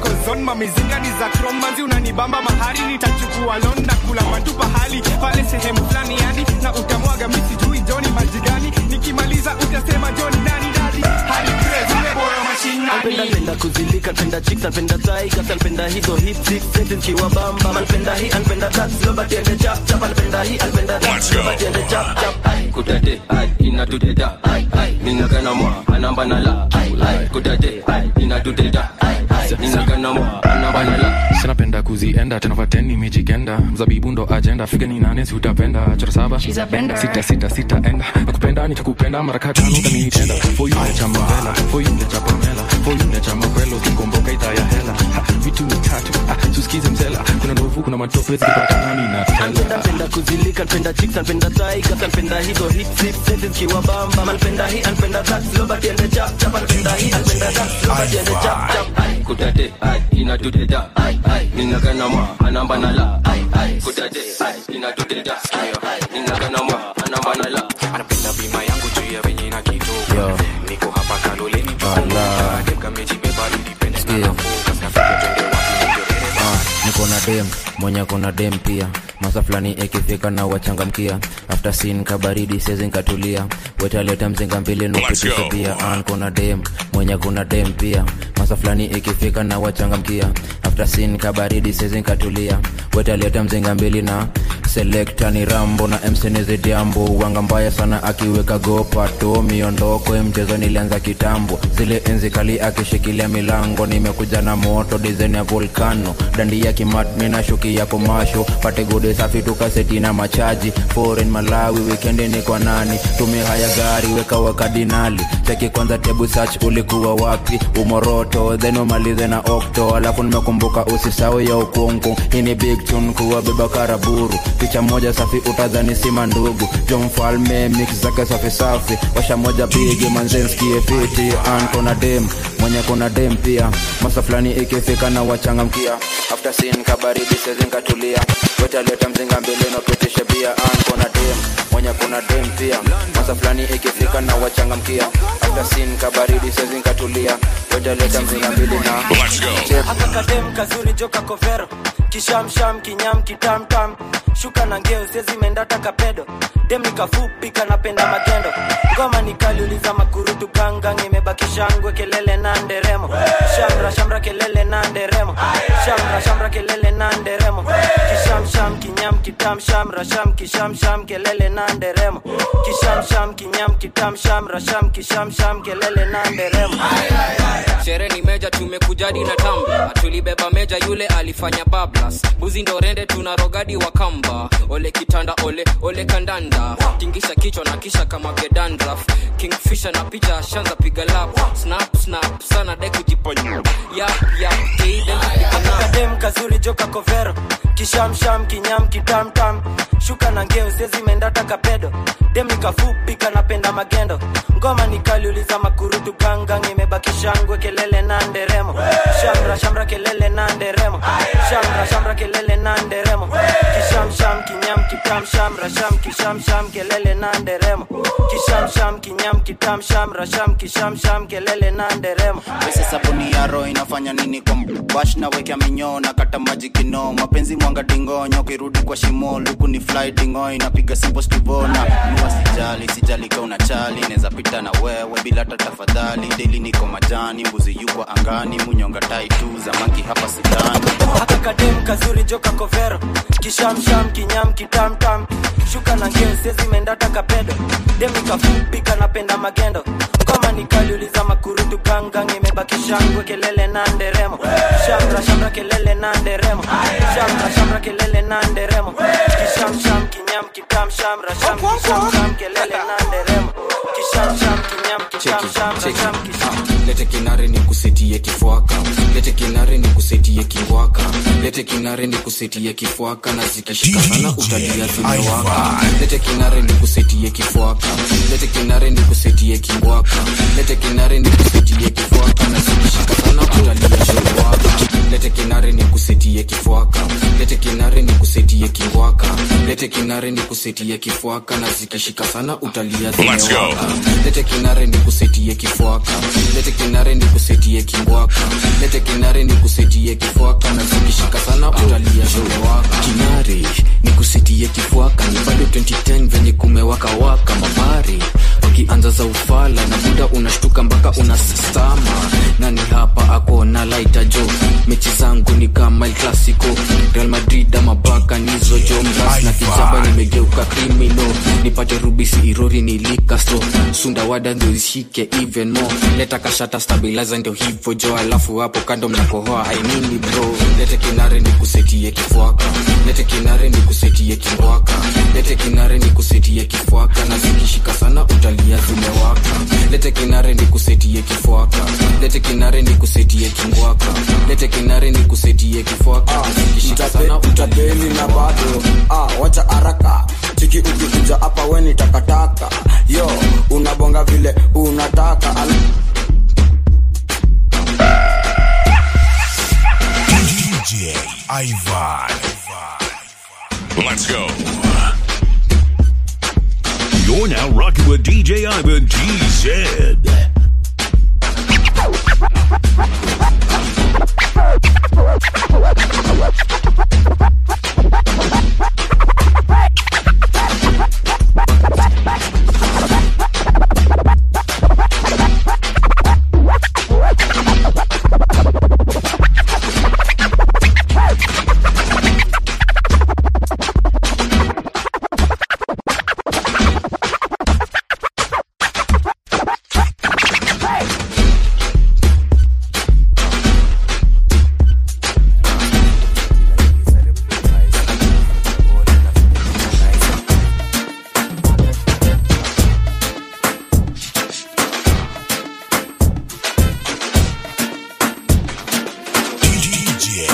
chroma mizinga ni za kromanzi unanibamba mahari nitachukua lon na kula matu pahali pale sehemu fulani yani na utamwaga misijui joni majigani nikimaliza utasema joni nani dadi hadi crazy boyo Napenda mashinani penda kuzilika, napenda chicks, napenda tigers, napenda hizo hip six seti nikiwa bamba, napenda hii, napenda that, slow but ende chap chap, napenda hii, napenda that, slow but ende chap chap. Ai, Kudade, ai, inatuteta, ai, ai, ninagana mwa, anamba na la, ai, ai, kudade, ai, inatuteta, ai, ai, ninagana mwa, anamba na la. sinapenda kuzienda tenavateni mijikenda mzabibu ndo ajenda figa ni nane si utapenda chora saba She's a bender. sita sita sita enda nakupenda nitakupenda mara katano utanitenda for you necha mavela for you necha pamela for you necha makwelo kinkomboka ita ya hela Ha, vitu ni tatu ah, susikize mzela kuna ndovu kuna matope zikipatana nina Napenda tela penda kuzilika, napenda chicks, napenda tigers, napenda hizo hip six seti nikiwa bamba, napenda hii, napenda that, slow but ende chap chap, napenda hii, napenda that, slow but ende chap chap. Ai, Kudade, ai, inatuteta, ai, ai, ninagana mwa, anamba na la, ai, ai, kudade, ai, inatuteta, ai, ai, ninagana mwa, anamba na la. anapenda bima yangu juu ya venye na kitoka niko hapa kaloleni tukamejibeba nilipende sana focus nafika twende wapi Ah, niko na dem mwenye kona dem pia masa fulani ikifika na wachangamkia after sin kabaridi sezi nkatulia wetaleta mzinga mbili nupitisha pia Ah, niko na dem mwenye kuna dem pia masa fulani ikifika na wachangamkia after sin kabaridi sezi nkatulia wetaleta mzinga mbili na selekta ni rambo na msenizi diambo wanga mbaya sana akiweka gopato miondoko ya mchezo nilianza kitambo zile enzi kali akishikilia milango nimekuja na moto dizaini ya volcano dandi ya kimat mina shuki ya komasho pate gode safi tukaseti na machaji foreign malawi wikendi ni kwa nani tume haya gari weka wakadinali cheki kwanza tebu search ulikuwa wapi umoroto then umalize na okto alafu nimekumbuka usisau ya ukungu hii ni big tune kuwa beba karaburu picha moja safi utadhani sima ndugu jo mfalme mix zake safi safi washa moja bigi manzenskie fiti an kona dem mwenye kona dem pia masa fulani ikifika na wachangamkia after sin kabaridi sezinkatulia wetaleta mzinga mbele napitisha bia an kona dem mwenye kuna dem pia masa fulani ikifika na wachangamkia after sin kabaridi sezinkatulia wetaleta mzinga mbili na Check. Haka kadem kazuri joka kovero kishamsham kinyam kitamtam shuka na ngeo sezi mendata kapedo dem nikafupi kanapenda magendo ngoma nikaliuliza makurutu gangang imebaki shangwe kelele na nderemo shamra shamra kelele na nderemo shamra shamra kelele na nderemo kishamsham kinyam kitam shamra sham kishamsham kelele na nderemo kishamsham kinyam kitam shamra sham kishamsham kelele na nderemo sherehe ni meja tumekujadi na tamba tulibeba meja yule alifanya bablas buzi ndo rende tuna rogadi wa kamba ole kitanda ole ole kandanda tingisha kichwa na kisha kama gedandraf kingfisha na picha shanza piga lap snap snap sana de kujiponya yap yap kadem kazuri joka kovero kishamsham kinyam kitamtam shuka na ngeo sezi mendata kapedo dem nikafupi kanapenda magendo ngoma nikaliuliza makurutu gangang imebaki shangwe kelele na nderemo shamra shamra kelele na nderemo shamra shamra kelele na nderemo kishamsham kinyam kitam shamra sham kishamsham kelele na nderemo kishamsham kinyam kitam shamra sham kishamsham kelele na nderemo pesa sabuni ya roho inafanya nini kwa bash na wekea minyoo na kata maji kino mapenzi mwanga dingonyo kirudi kwa shimo luku ni fly dingo inapiga simple stivona nuwa sijali sijali ka una chali neza pita na wewe bila hata tafadhali deli niko majani mbuzi yuko angani munyonga tai tu zamaki hapa sidani haka kadem kazuri joka kovero kishamsham kinyam kitamtam shuka na ngeo sezi mendata kapedo dem nikafupi kanapenda magendo ngoma nikaliuliza makurutu gangang imebaki shangwe kelele na nderemo shamra shamra kelele na nderemo shamra shamra kelele na nderemo kishamsham kinyam kitam shamra sham kishamsham kelele na nderemo kishamsham kinyam kitam shamra sham kisham lete kinare ni kusetie kifwaka lete kinare ni kusetie kiwaka lete kinare ni kusetie kifwaka na zikishika sana utalia zimewaka lete kinare ni kusetie kifwaka lete kinare ni kusetie kiwaka lete kinare ni kusetie kifwaka na zikishika sana utalia zimewaka lete kinare ni kusetie kifwaka lete kinare ni kusetie kingwaka lete kinare ni kusetie kifwaka na zikishika sana utalia Let's go. zimewaka lete kinare ni kusetie kifwaka lete kinare ni kusetie kingwaka lete kinare ni kusetie kifwaka na zikishika sana utalia zimewaka kinare ni kusetie kifwaka ni bado 2010 venye kumewaka waka mabari wakianza za ufala na buda unashtuka mpaka unasistama nani hapa ako na laita jo mechi zangu ni kama el clasico real madrid ama baka nizo jo mras na kijaba nimegeuka krimino nipate rubisi irori nilikasto sundawada ndio ishike even more leta kashata stabilizer ndio hivyo jo alafu hapo kando mnakohoa ainini bro lete kinare ni kusetie kifwaka lete kinare ni kusetie kingwaka lete kinare ni kusetie kifwaka na zikishika sana utalia zimewaka lete kinare ni kusetie kifwaka lete kinare ni kusetie kingwaka lete kinare ni kusetie kifwaka na zikishika sana utapeli na bado ah, wacha haraka chiki ukikuja hapa weni takataka yo unabonga vile unataka Al DJ Ivan. Let's go. You're now rocking with DJ Ivan TZ. DJ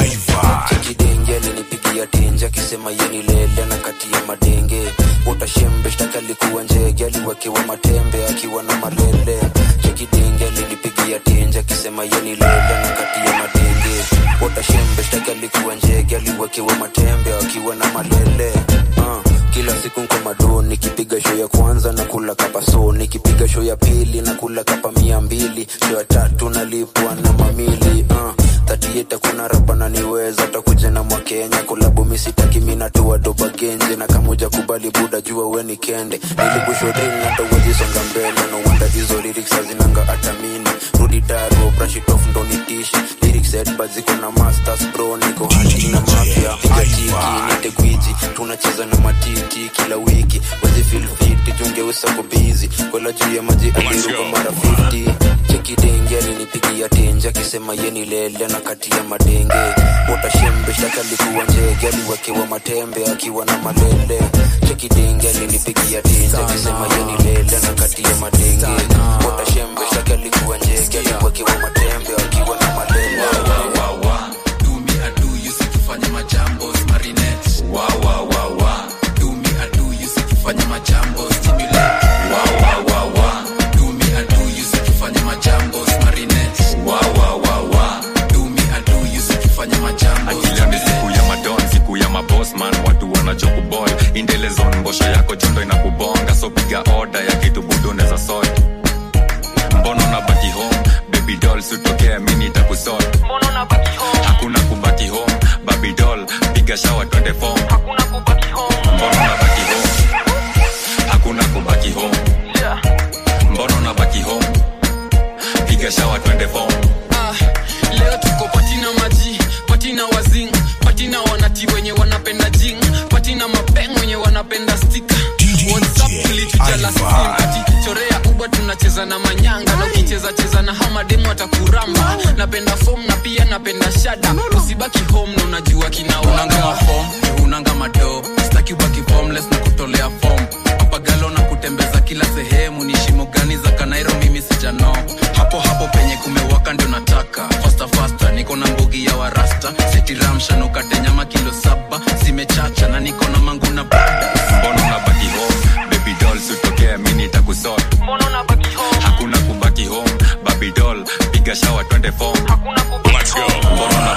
Ivan. kidenge alinipigia tenje akisema yeni lele na kati ya madenge utashembe shtaki alikuwa njege aliwekewa matembe akiwa na malele chekidenge alinipigia tenje akisema yeni lele na kati ya madenge utashembe shtaki alikuwa njege aliwekewa matembe akiwa na malele uh, kila siku nko mado nikipiga show ya kwanza na kula kapa so nikipiga show ya pili na kula kapa mia mbili show ya tatu nalipwa na mamili uh, tatieta kuna rapa na niweza takuja na mwakenya kulabu misitaki minatua doba genje na kamuja kubali buda jua weni kende nilikushodrin hata uwezisonga mbele no wonder hizo lyrics hazinanga atamini rudi daro brush it off ndo nitishi lyrics headbad ziko na masters bro niko hunting na mafia piga tiki nite gwiji tunacheza na matiti kila wiki wezi feel fit jungeusa ko busy kwela juu ya maji aliruka mara 50 chekidenge alinipigia tenje akisema yeni lele na kati ya madenge utashembe shtaka alikuwa njege aliwekewa matembe akiwa na malele chekidenge alinipigia tenje akisema yeni lele na kati ya madenge utashembe shtaka alikuwa njege aliwekewa matembe akiwa na malele fanya majambo marinette wa wa wa wa do me I do you sikifanya majambo stimulate wa wa wa wa do me I do you sikifanya majambo marinette wa wa wa wa do me I do you sikifanya majambo akili ni siku ya madon siku ya mabosman watu wanachokubol indelezon mbosho yako jondo inakubonga so piga oda ya kitu budu neza sot mbono na baki home baby doll sutokea mini takusot hakuna kubaki home baby doll piga shawa twende form mbono na baki home hakuna kubaki home mbono na baki home piga shawa twende form Ah, leo tuko patina maji patina wazing patina wanati wenye wanapenda jing patina mapeng wenye wanapenda stika whatsapp tulitujala sisim ati chorea uba tunacheza na manyanga na ukicheza cheza na hamademu atakuramba napenda fom na pia napenda shada usibaki home na unajua kinaunanga fom unanga mado staki ubaki homeless na kutolea fom papagalo na kutembeza kila sehemu ni shimo gani za kanairo mimi sijano hapo hapo penye kumewaka ndio nataka fasta fasta niko na mbogi ya warasta setiramshanukate nyama kilo saba zimechacha na niko na mangu na brada mbono na baki home baby doll sutokea mini takusot hakuna kubaki home baby doll piga shawa twende form Let's go. mbono na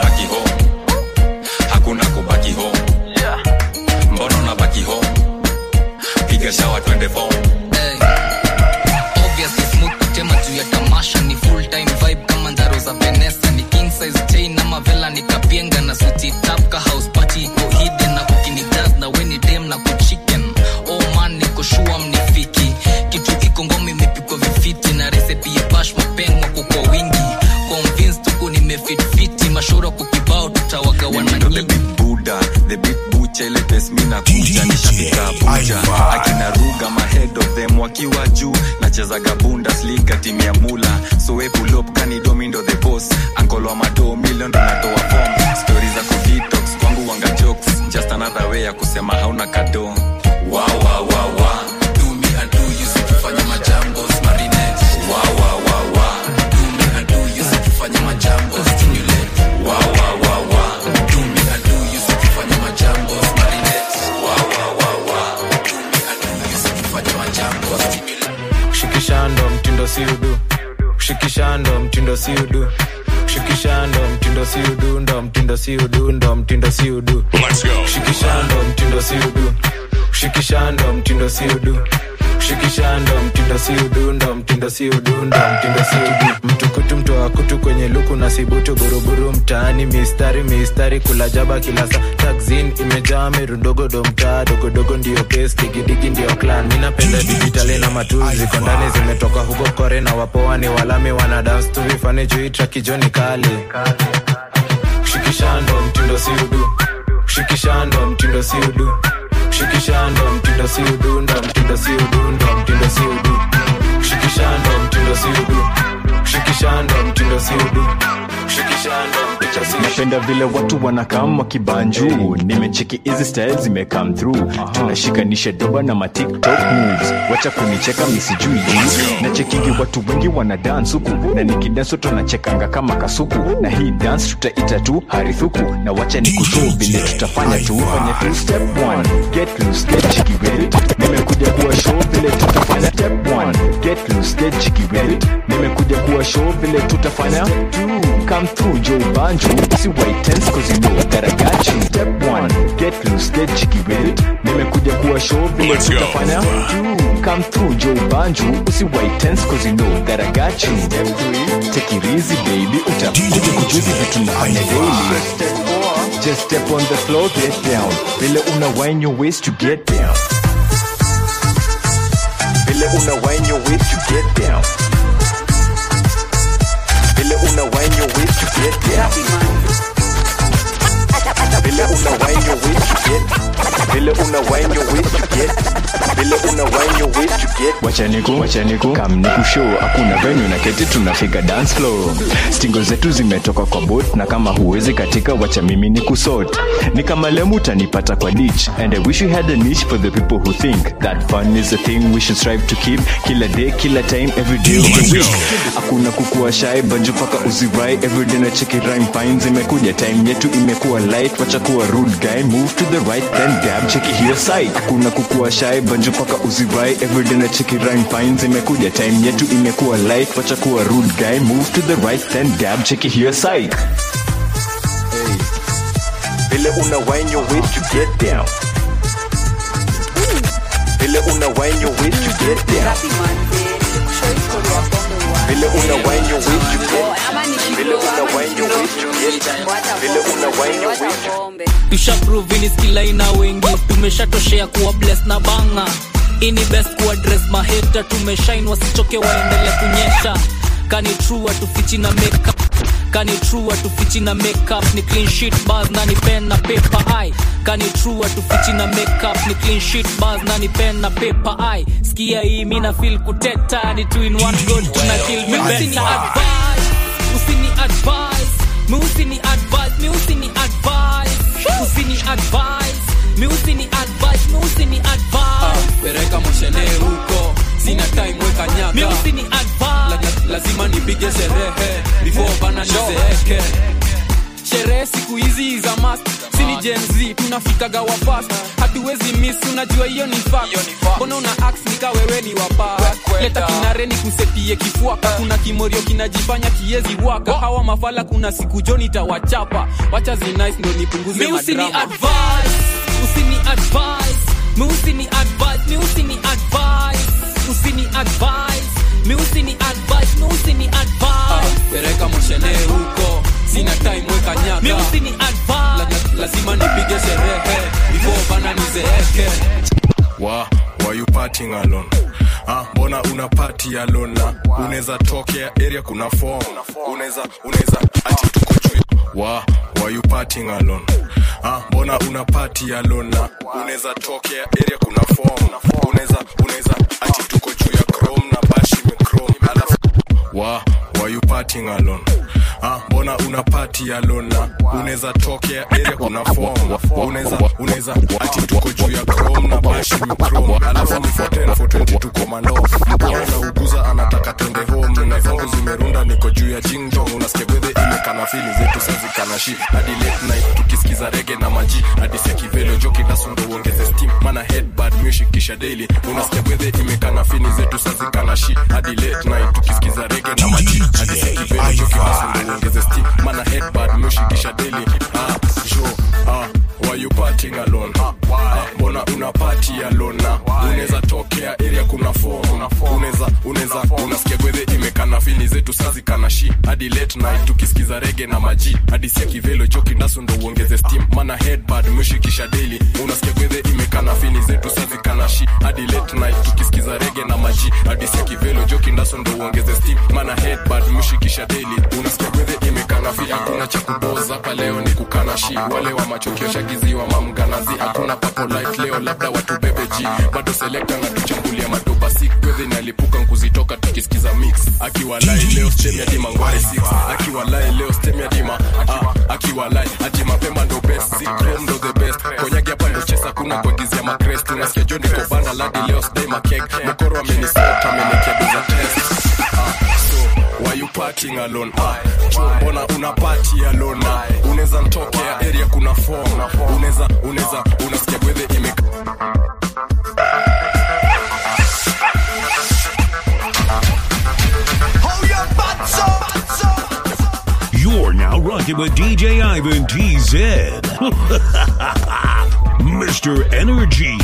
the form Hey. Obviously smooth kutema juu ya tamasha ni full time vibe kama ndaro za Vanessa ni king size chain ama vela ni kapienga na suti tap ka house party iko hidden na kukini jazz na weni dem na kuchicken oh man niko sure mnifiki kitu iko ngoma imepikwa vifiti na recipe ya bash mapengwa kwa wingi convinced tuko nimefit fiti mashoro kukibao tutawagawana nyingi buda the big bucha ile pes mi nakuja nishafika abuja akina ruga mahead of them wakiwa juu nachezaga bundesliga timu ya mula soepulop kanidomindo the boss ankolo wa mado milion ndo natoa form stori za kudetox kwangu wanga jokes just another way ya kusema hauna kado Wa, wa, wa, wa. Do me and do you, sikifanya majambo, marinette. Wa, wa, wa, wa. Do me and do you, sikifanya majambo, stimulate. Wa, wa, wa, wa. Do me and do you, sikifanya majambo, marinette. Wa, wa, wa, wa. Do me and do you, sikifanya majambo, stimulate. shikishando mtindo si udu shikishando mtindo si udu shikishando mtindo si udu ndo mtindo si udu ndo mtindo si udu shikishando mtindo si udu shikishando mtindo si udu shikishando mtindo si udu ndo mtindo si udu ndo mtindo si udu mtukutu mtoa kutu kwenye luku na sibutu buruburu mtaani mistari mistari kula jaba kila saa taxin imejaa merundogodo mtaa dogodogo ndio pes digidigi ndio clan mi napenda dijitali na matuzi ziko ndani zimetoka huko kore na wapoa ni walami wana dance tu vifani juu trakijoni kali shikishando mtindo si udu shikishando mtindo si udu shikishando mtindo si udu ndo mtindo si udu ndo mtindo si udu shikishando mtindo si udu shikishando mtindo si udu shikishando mtindo si udu napenda vile watu wanakam wakibanju nimecheki hizi style zimecome through tunashikanisha doba na matiktok moves wacha kunicheka misijui juu nachekingi watu wengi wana dance huku na nikidanso tunachekanga kama kasuku na hii dance tutaita tu harithuku na wacha ni kushow vile tutafanya tu fanya tu step one get loose get jiggy with it nimekuja kuwa show vile tutafanya step one get loose get jiggy with it nimekuja kuwa show vile tutafanya two come through Joe Banjo si white tense cause you know that I got you step one get loose get jiggy with it nimekuja kuwa show vile Let's go. tutafanya two come through Joe Banjo si white tense cause you know that I got you step three take it easy baby utakuja kujuzi vitu nafanya daily step four just step on the floor get down vile una wind your waist to get down vile una wind your waist to get down vile una wind your waist to get down vile una wind your waist to get vile una wind your waist to get vile una wind your waist to get wachaniku wachaniku kam ni kushow hakuna venue na keti tunafika dance floor stingo zetu zimetoka kwa boat na kama huwezi katika wacha mimi ni kusort ni kama lemu utanipata kwa ditch and i wish you had a niche for the people who think that fun is a thing we should strive to keep kila day kila time every day of the week hakuna kukua shy banjo paka uzirai everyday na cheki rhyme fine zimekuja time yetu imekuwa light wacha kuwa rude guy move to the right then dab cheki hiyo side hakuna kukua shy banjo paka uzirai everyday na cheki rhyme fine zimekuja time yetu imekuwa light wacha kuwa rude guy move to the right then dab cheki hiyo side hey. vile una wind your waist to get down vile una wind your waist to get down vile una wind your waist to get vile una wind your waist to get vile una wind your waist to tushaprovini skilaina wengi tumeshatoshea kuwa bless na banga ini best kuadres maheta tumeshain wasichoke waendele kunyesha kani true atufichi na makeup kani true atufichi na makeup ni clean sheet bars na ni pen na paper ai kani true atufichi na makeup ni clean sheet bars na ni pen na paper ai skia hii mina feel kuteta ni two in one good tuna kill me usini advice usini advice mi usini advice mi usini advice usini advice mi usini advice mi usini advice pereka moshene huko sina time weka mi nyaga usini advice la, la, lazima nipige sherehe before bana nizeeke sherehe siku hizi za mas sini Gen Z tunafikaga wafast hatuwezi miss unajua hiyo ni fact mbona una ax nika wewe ni wapa leta kinare ni kusetie kifuaka kuna kimorio kinajifanya kiezi waka hawa mafala kuna siku joni tawachapa wacha zinice ndo nipunguze mi usini madrama advice usini advice mi usini advice mi usini advice Meusi ni advance. La- lazima nipige sherehe before bana nizeeke wa why you partying alone ah, mbona una party alone na unaweza tokea area kuna form unaweza unaweza ati tuko juu wa why you partying alone ah, mbona una party alone na unaweza tokea area kuna form unaweza unaweza ati tuko juu ya chrome na bashi me chrome alafu wa why you partying alone ah, mbona una party alone na unaweza tokea area kuna form unaweza unaweza ati tuko juu ya chrome na bashi me chrome alafu ni 14 420 tuko mando mkono na uguza anataka twende home na zangu zimerunda niko juu ya jingjong unasikia gwedhe imekana fili zetu sazikana shi hadi late night tukisikiza rege na maji hadi sia kivelo joki dasundo uongeze steam mana headbad music kisha daily unasikia gwedhe imekana fini zetu sazikana shi hadi late night tukisikiza rege na maji hadi sia kivelo joki dasundo uongeze steam mana headbad music kisha daily ah jo ah why you partying alone ah, mbona una party alone na unaweza tokea area kuna form unaweza unaweza unasikia gwedhe imekana fini zetu sazikana shi hadi late night tukisikiza rege na maji hadi sia kivelo joki ndasu ndo uongeze steam mana headbad mshikisha daily unasikia gwedhe imekana fini zetu sazikana shi hadi late night tukisikiza rege na maji hadi sia kivelo joki ndasu ndo uongeze steam mana headbad mshikisha daily unasikia gwedhe imekana fi hakuna cha kuboza hapa leo ni kukana shi wale wa machokio shagiziwa mamganazi hakuna papo light leo labda watu bebeji bado selekta na tuchambulia madoba sik gwedhe nalipuka nkuzitoka tukisikiza mix akiwa lai leo stem ya dima ngware 6 akiwa lai leo stem ya dima ah, akiwa lai ati mapema ndo best sikrom ndo the best konyagi hapa ndo chesa kuna kuagizia makrest unasikia jo niko banda ladi leo sdai makek mokoro amenisota amenikia doza test ah, so why you partying alone ah, jo mbona una party alone ah, unaweza ntokea area kuna form unaweza unaweza unasikia gwedhe ime You're now rocking with DJ Ivan TZ. Mr. Energy.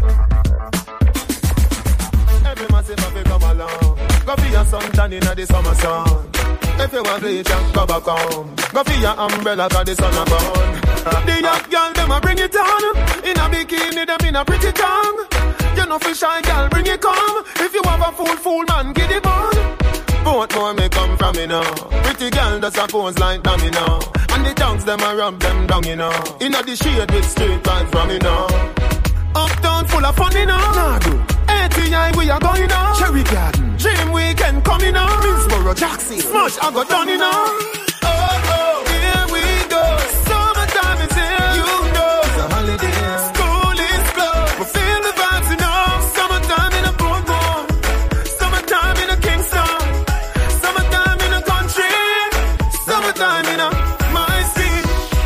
Every massive have come along. Go for your suntan in the summer sun. If you want bleach and go back home. Go for your umbrella cause the sun a burn. The young girl them a bring it on. In a bikini them in a pretty tongue. You know for shy girl bring it come. If you have a fool fool man get it on. Both more may come from me now. Pretty girl does a pose like dummy now. And the tongues them a rub them down you know. In the shade with straight vibes from me now. Uptown full of fun, you know. Nah, do. ATI, we are going on. Cherry Garden. Dream Weekend coming on. Minsboro, Jackson. Smash, I got done, you know. Oh, oh, here we go. Summertime is here. You know. It's a holiday. School is closed. We feel the vibes, you know. Summertime in a boardwalk. Summertime in a Kingston. Summertime in a country. Summertime in a my city.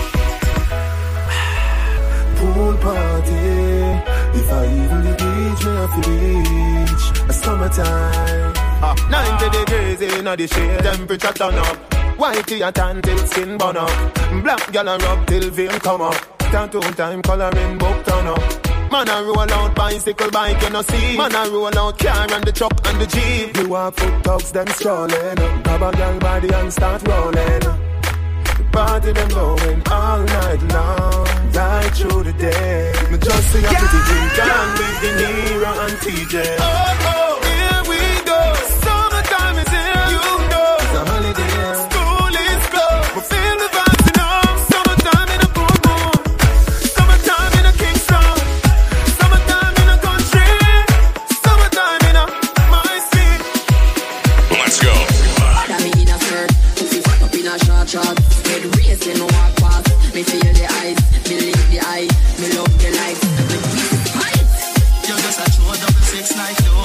Pool party. If I even the beach, me have to reach a summertime. Ah, 90 degrees in the shade, temperature turn up. Whitey a tan till skin burn up. Black gal a rub till vein come up. Tattoo time coloring book turn up. Man a roll out bicycle bike you no see. Man a roll out car and the truck and the jeep. You are foot dogs them strolling. Grab a gal body and start rolling. The party them going all night long, right through the day. Me just see a pretty drink and with the Nero and TJ. Oh, oh, here we go. Summertime is here. You know. It's a holiday. School is closed. We feel the vibes, you know. Summertime in a boom boom. Summertime in a Kingston. Summertime in a country. Summertime in a my city. Let's go. That me in a skirt, pussy fuck up in a short short. Head racing, walk past. Me feel the eyes, me lick the eye, me love the lights. Me twist the heights. You just a throw double six like you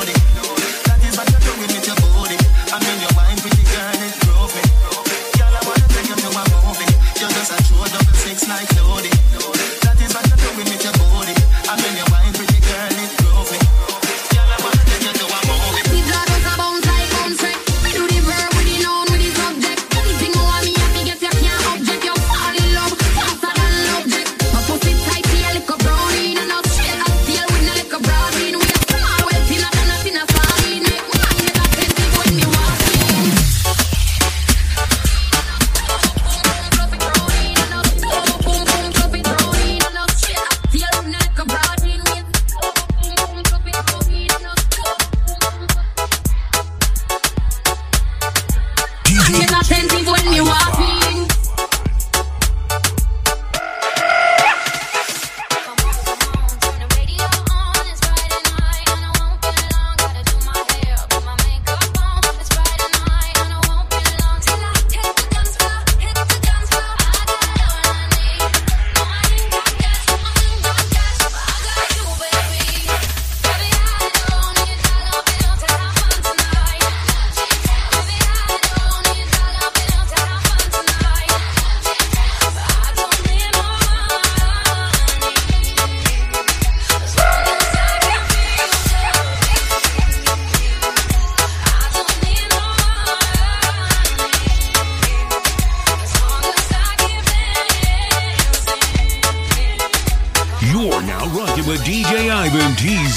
You're now rocking with DJ Ivan TZ.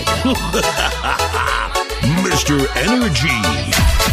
Mr. Energy.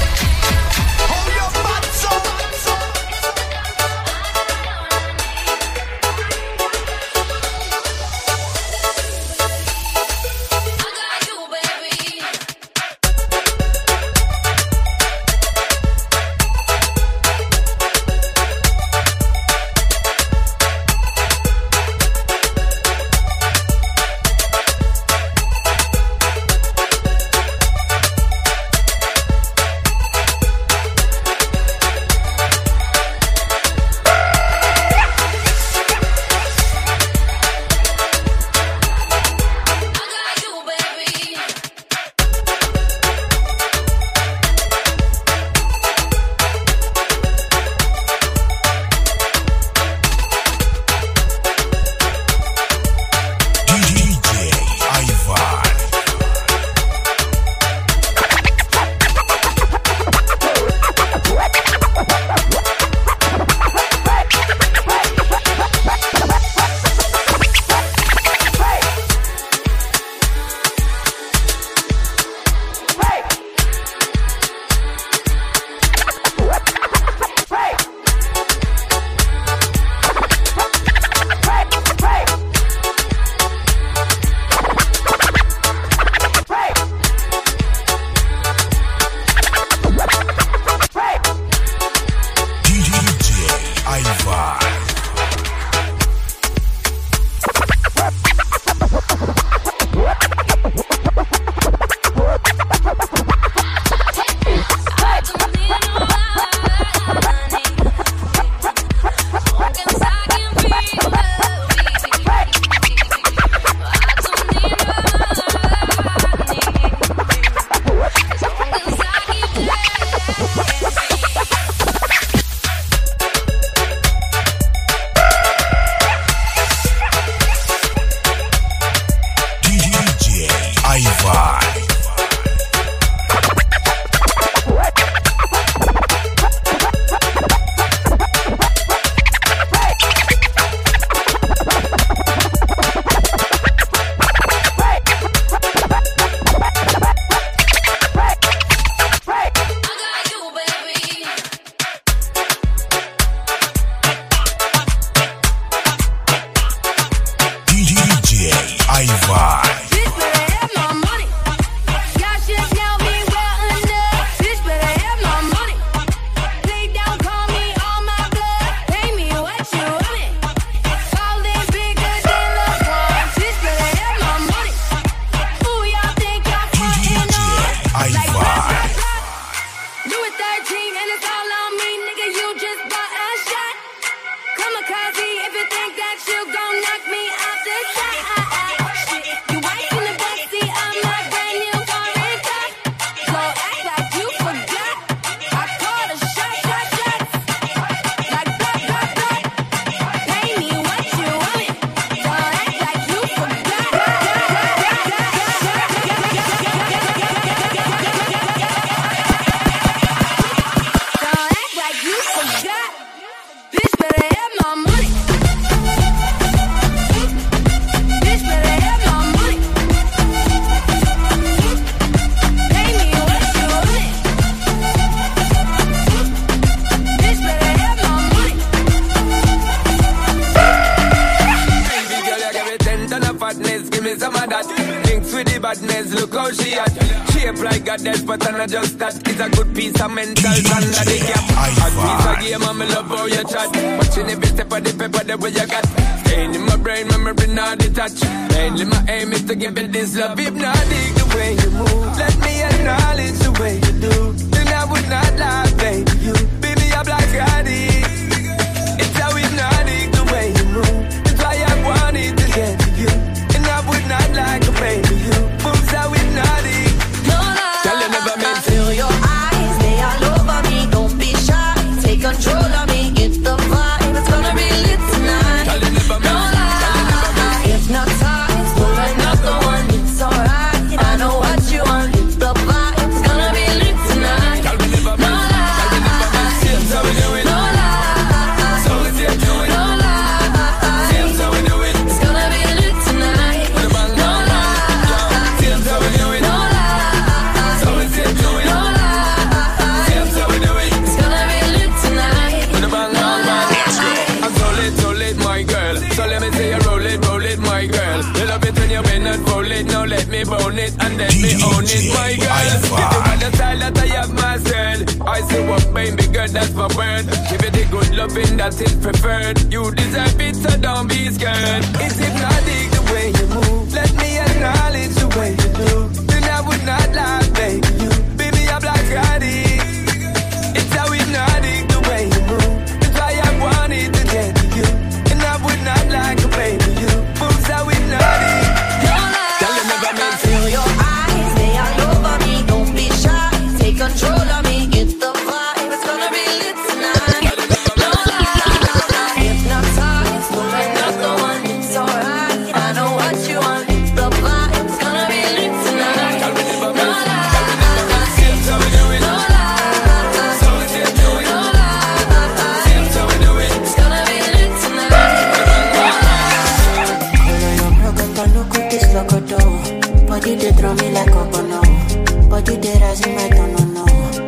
badness, look how she at. Shape like goddess, but I'm not just that. It's a good piece of mental under the cap. A piece of game, I'm love how you chat. Watching every step of the paper, the way you got. Staying in my brain, memory not detached. Mainly my aim is to give it this love. If not, dig the way you move. Let me acknowledge the way you do. Then I would not lie, baby. You beat me up like I did. It's how hypnotic the way you move. That's why I wanted to get to you. And I would not like a baby. You moves how hypnotic. Tell you never meant to. Feel your eyes, they all over me. Don't be shy, take control of me. Get the vibe, it's gonna be lit tonight. No lie, hypnotized, pull another one. It's alright, I know what you want. Get the vibe, it's gonna be lit You love it when you bend and fold it. Now let me bone it and let me own it, my girl. If you want the style that I have myself, I say what baby girl, that's my word. Give it the good loving that is preferred. You deserve it, so don't be scared. It's hypnotic the way you move. Let me acknowledge the way you do. Then I would not lie, baby. You, baby, I'm like addict. It's how hypnotic the way you move. That's why I wanted to get to you. And I would not like a baby. You moves how hypnotic. Tell them never meant to Feel your eyes, they all over me. Don't be shy, take control of me. Get the vibe, it's gonna be lit tonight. No lie, hypnotized, pulling up the one. It's alright, I know what you want. It's the vibe, it's gonna be lit tonight. No lie, no lie, it's gonna be lit tonight. Body they throw me like a bono. Body they rise in my tono no.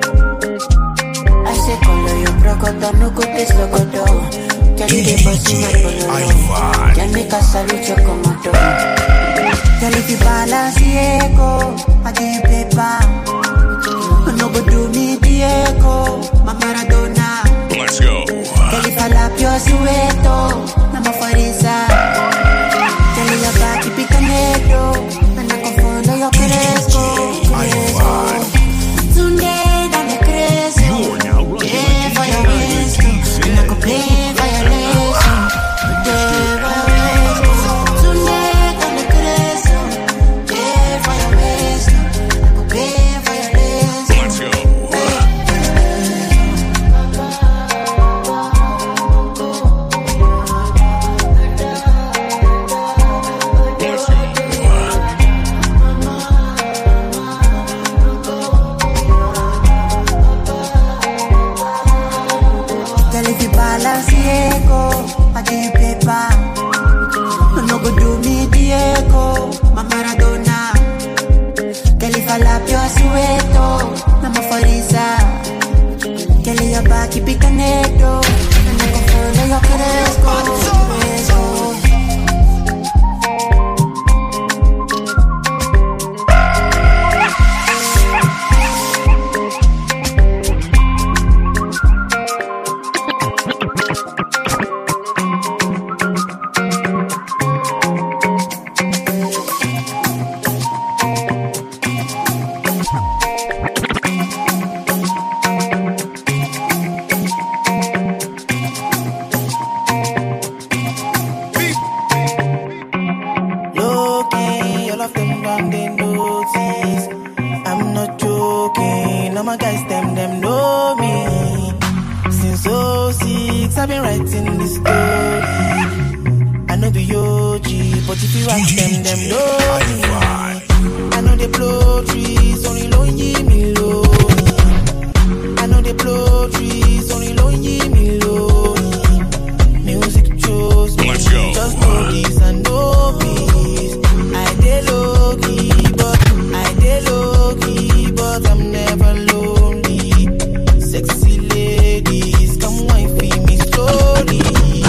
I say color your procoto no go taste locoto. Girl you dey bossy my color. Girl make a salute your commando. Girl if you balance the echo, I give you paper. No go do me the echo, my Maradona. Let's go. Girl if I lap your sueto, na mafarisa. Girl your body pick a negro, and I can follow your cresco. Tunde dame cresco. You're now rocking Yeah, for your waist, and I can play for your legs. Yeah, for your waist. Tunde dame cresco. Yeah, for your waist, I can play for your legs. Let's go. Girl, if you balance the echo, I give you paper. No go do me the echo, my Maradona. Girl, if I lap your sueto, na mafarisa. Girl, your back, keep it connecto. And I can follow your cresco. Cresco. Low-key, all of them gone they notice. I'm not joking, all my guys them them know me. Since 06, I've been writing this story. I know the OG, but if you ask them, them know me. I know they blow trees, only lonely me lonely. I know they blow trees, only lonely me lonely. Music chose me, Let's go. just know this and know peace. I dey low key, but I dey low key, but I'm never lonely. Sexy ladies, come wine for me slowly.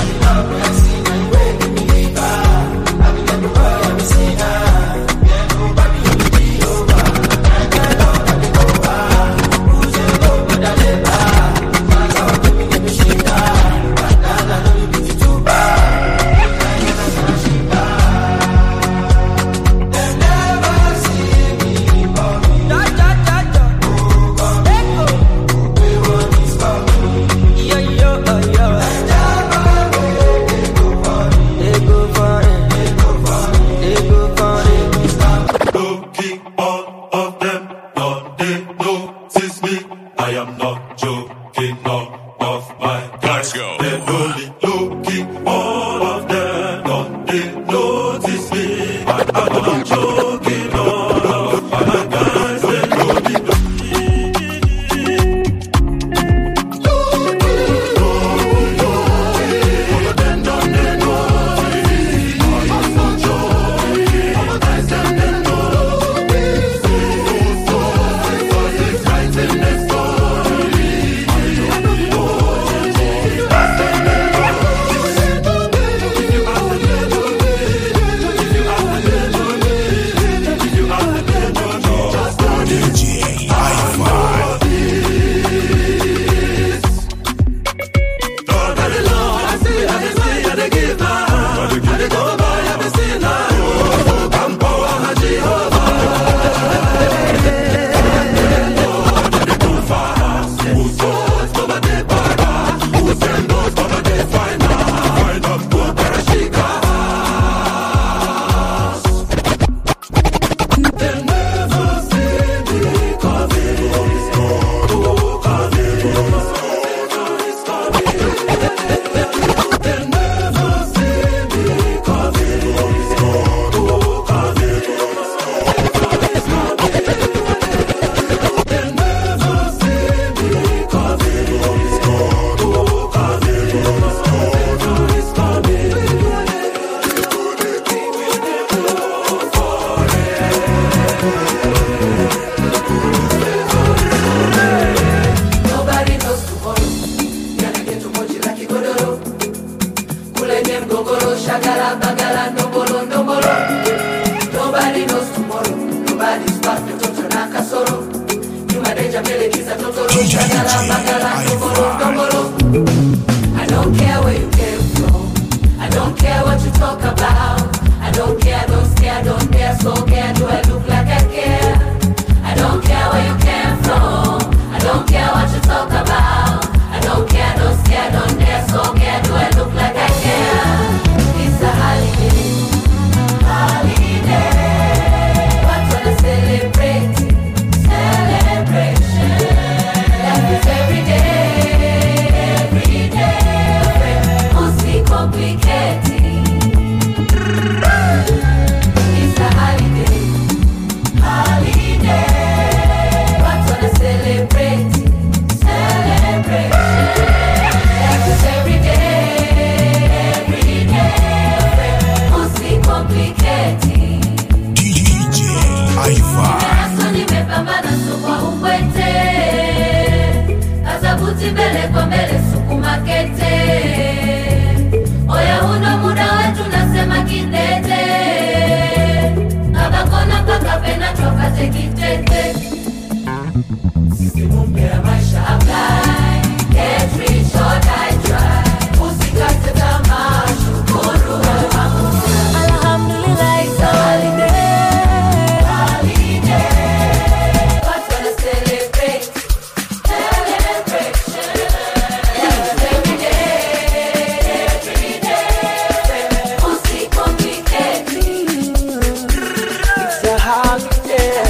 I am not joking, none of my Let's go. They're only looking, all of them don't they notice me. But I'm not joking, all of my guys, they're only bagala, bagala, dombolo, dombolo. I don't care where you came from. I don't care what you talk about. I don't care, don't scare, don't dare, so care. Do I look like I care? I don't care where you came from. I don't care what you talk about. I don't care, don't scare, don't dare, so care. Do I look like I care? It's a holiday, holiday. What wanna celebrate? Celebration. Life is every day, every day. Mostly complicated. It's a holiday, holiday. What wanna celebrate? Celebration. Life is every day, every day. Mostly complicated. Nimeaso nimepambana sukwa ukwete kazabuti mbele kwa mbele sukuma kete oya huno muda wetu nasema kindete kabakona mpaka pena twapate kitete Simu mpya ya maisha apply Get rich or die try Usikate tamaa shukuru wewe Mungu Alhamdulillah it's a holiday Holiday Watu wana celebrate Celebration Every day Every day Usicomplicate It's a holiday.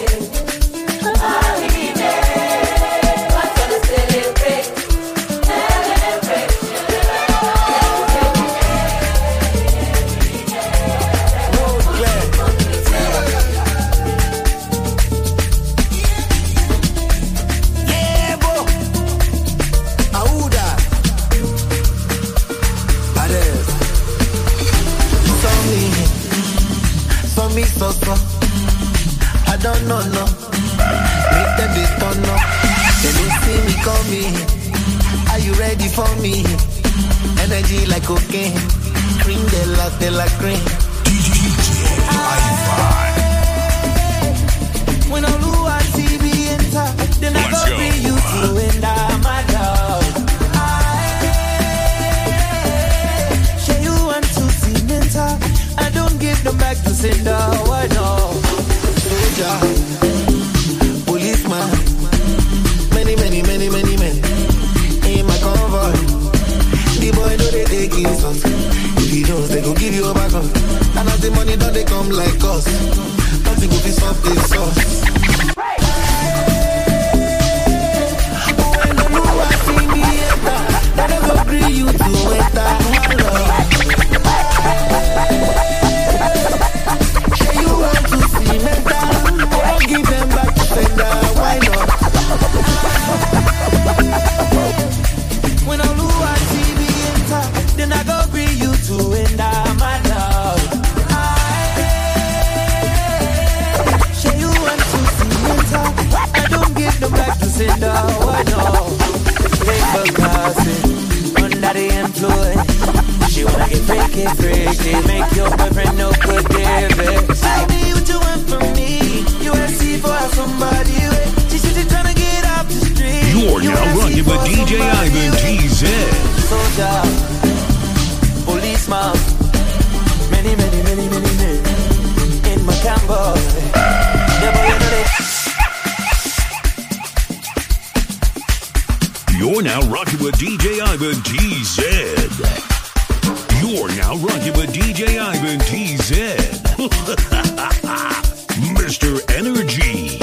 Yebo. Auda. Pares. So me, so me, so so. I don't know, no. Make them they turn up. Then they see me coming. Are you ready for me? Energy like cocaine. Cream de la de la cream. When I look at TV enter, then I Let's go go. bring you to and I'm my dog. Say you want to see mental. I don't give them back to sender. Why no? Soldier, policeman, many, many, many, many men in my convoy. The boy know they take insult. If he knows they go give you a back up. And as the money don't they come like us. Nothing will be soft this sauce. When I know I see me enter, then I go agree you to enter. Hello. Say you want to see mental. I don't give them back to sender. Why not? When I look at TV enter, then I go bring you to enter my love. Say you want to see mental. I don't give them back to sender. Why not? Paper crossing under the influence. She wanna get freaky, freaky, make your boyfriend no good, David. Tell me what you want from me. You see for somebody. wait. She said she tryna get off the street. You're now rocking with DJ Ivan TZ. Soldier, policeman, many, many, many, many men in my camber. Yeah, but you know they You're now rocking with DJ Ivan TZ. You're now rocking with DJ Ivan TZ. Mr. Energy.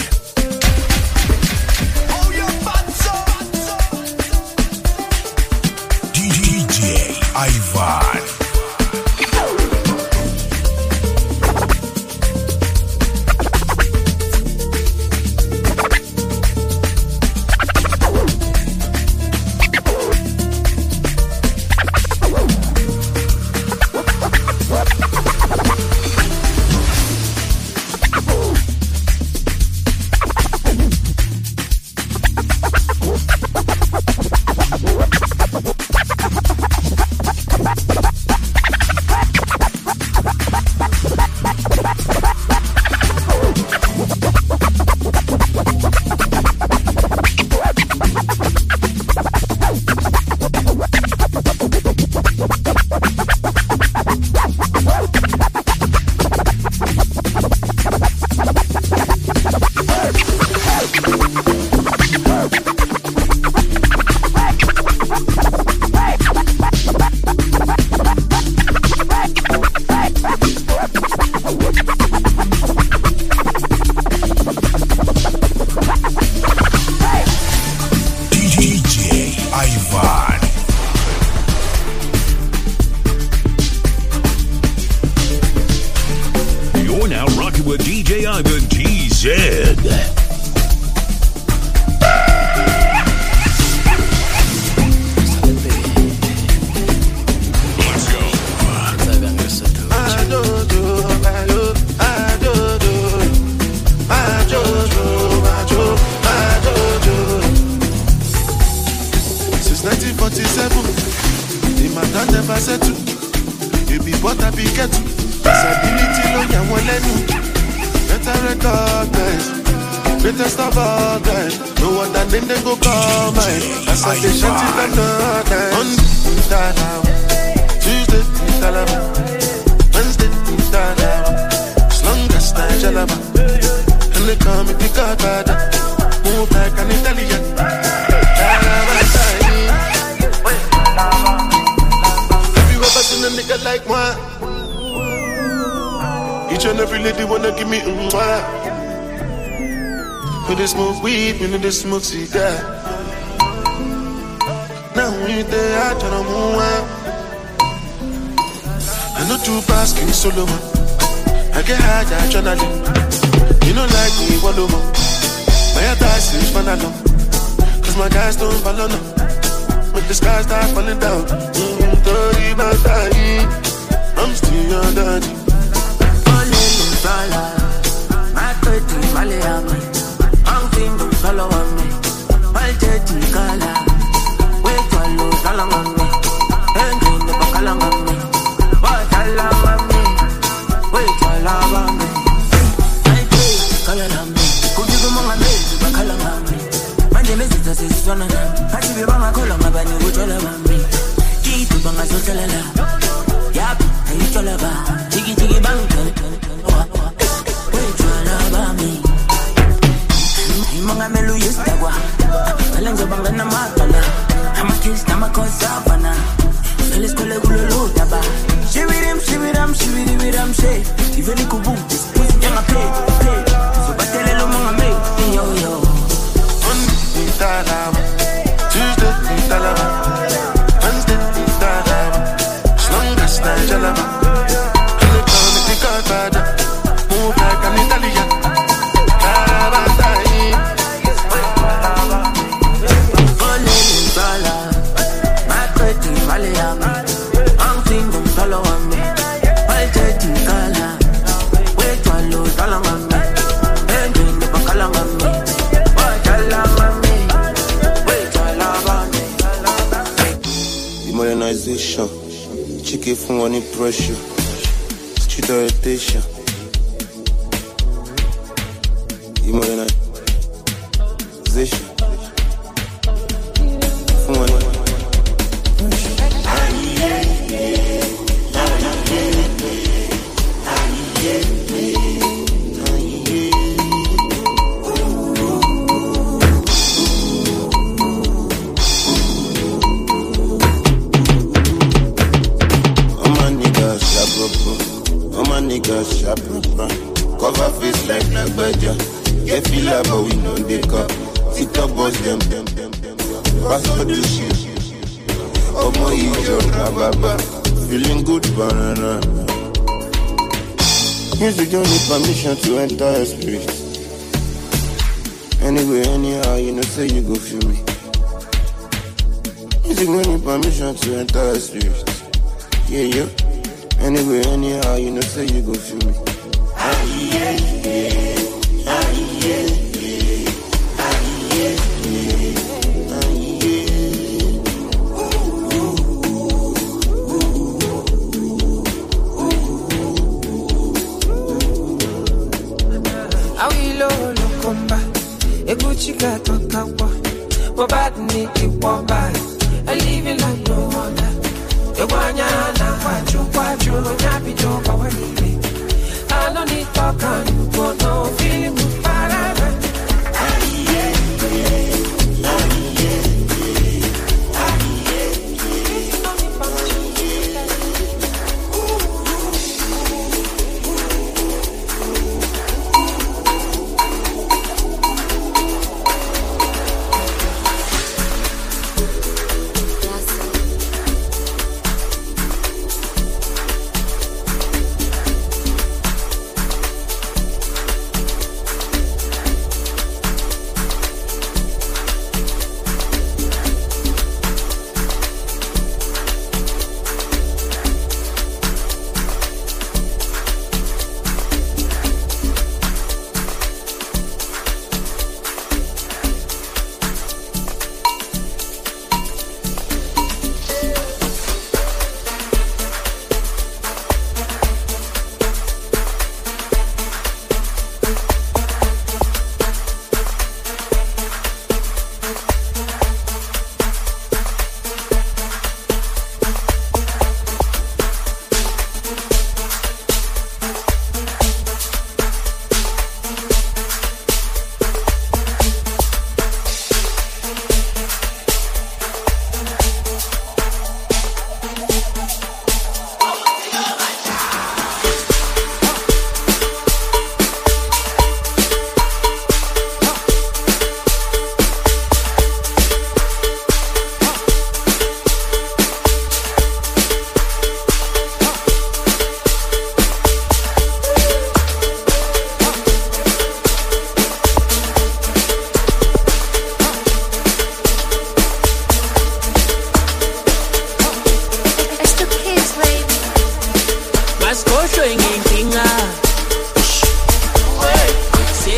DJ Ivan. You're now rocking with DJ Ivan TZ. Since 1947, the matter never settle. You be what I be get to. Disability lo yà wọ́n lẹ́nu. Better recognize. Greatest of all time. No other name they go call mine. As I dey shout it them no time. Monday, Dalama. Tuesday, Dalama. Wednesday, Dalama. As long as I jalaba. And they call me the Godfather. Move like an Italian. Dalama, style. Have you ever seen a nigga like mine? Each and every lady wanna give me mm When they smoke weed, when they smoke cigar. Now we there, I try to move out. I know two pass King Solomon. I get high, adrenaline. You know like me, one more. My attack is fun alone. Cause my guys don't follow no. But the sky start falling down. Mm, Tori Batai. I'm still on that. Sala, my pretty Maliami, I'm thinking follow on me, my jetty kala, wait for lo salam on me, engine the bakalang on me, what salam on me, wait for love on me, my pretty kala on me, could you go mga me, bakalang on me, manje mesita siswana na, hati biba makola mabani uchola mami, kitu banga sosalala, yap, ayichola ba, chigi chigi bang, imongamelo yesitagwa cala njengoba nginamagala amakhisi namakhosavana vele sikhole kuloludaba shibirim shibiram shibiribiram she ivele kubude siphuzi njengaphe zobatelela umongameli yoyo Dalama. Tuesday, Dalama. Wednesday, Dalama. As long as I jalaba. And they call me the Godfather. Move like an Italian. Dalama, style. Olele sala, my pretty Maliami, I'm thinking follow on me, my jetty kala, wait for lo salam on me, engine the bakalang on me, what salam on me, wait for love on me. Demoralization, chicken fún wọn ní pressure, street orientation. Demoralization, fún wọn ní. All my niggas sharp up, all my niggas sharp up. Cover face like Nagbaja, get feel like but we know they cup. TikTok boss them, them, them, them. Pass all the shit. Omo ijo rababa, feeling good banana. Music don't need permission to enter your spirit. Anyway, anyhow, you know say you go feel me. Music don't need permission to enter your spirit. Yeah, yeah. Anyway, anyhow, you know, say you go feel me. Ah, yeah, yeah. Ah, yeah, yeah. Ah, yeah, yeah. Ah, yeah. awilo lokomba eguchika tokawa wabad ni kiwamba I live it like no other Ewanya na kwachu kwachu nyapi joka wanime I don't need talk and you go no feeling good parara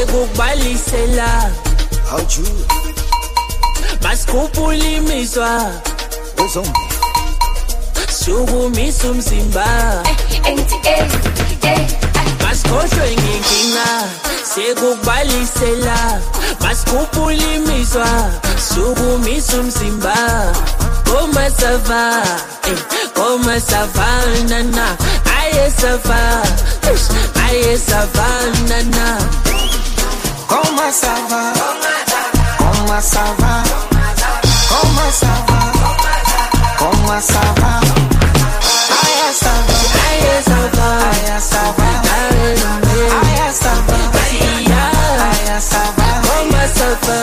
sekukubalisela masikhuphula imizwa sukumisa umzimba masikhohlwe ngenkinga sekukubalisela masikhuphula imizwa sukumisa umzimba komasava komasavanana ayesava ayesavanana Comment ça va Comment ça va Comment ça va Comment ça va Aya ça va Aya ça va Aya ça va Aya ça va Aya ça va Comment ça va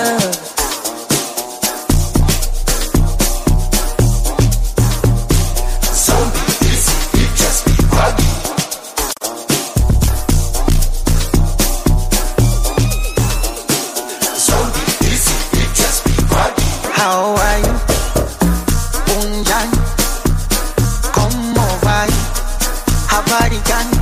How are you? Unjani? ¿Cómo va? Habari gani?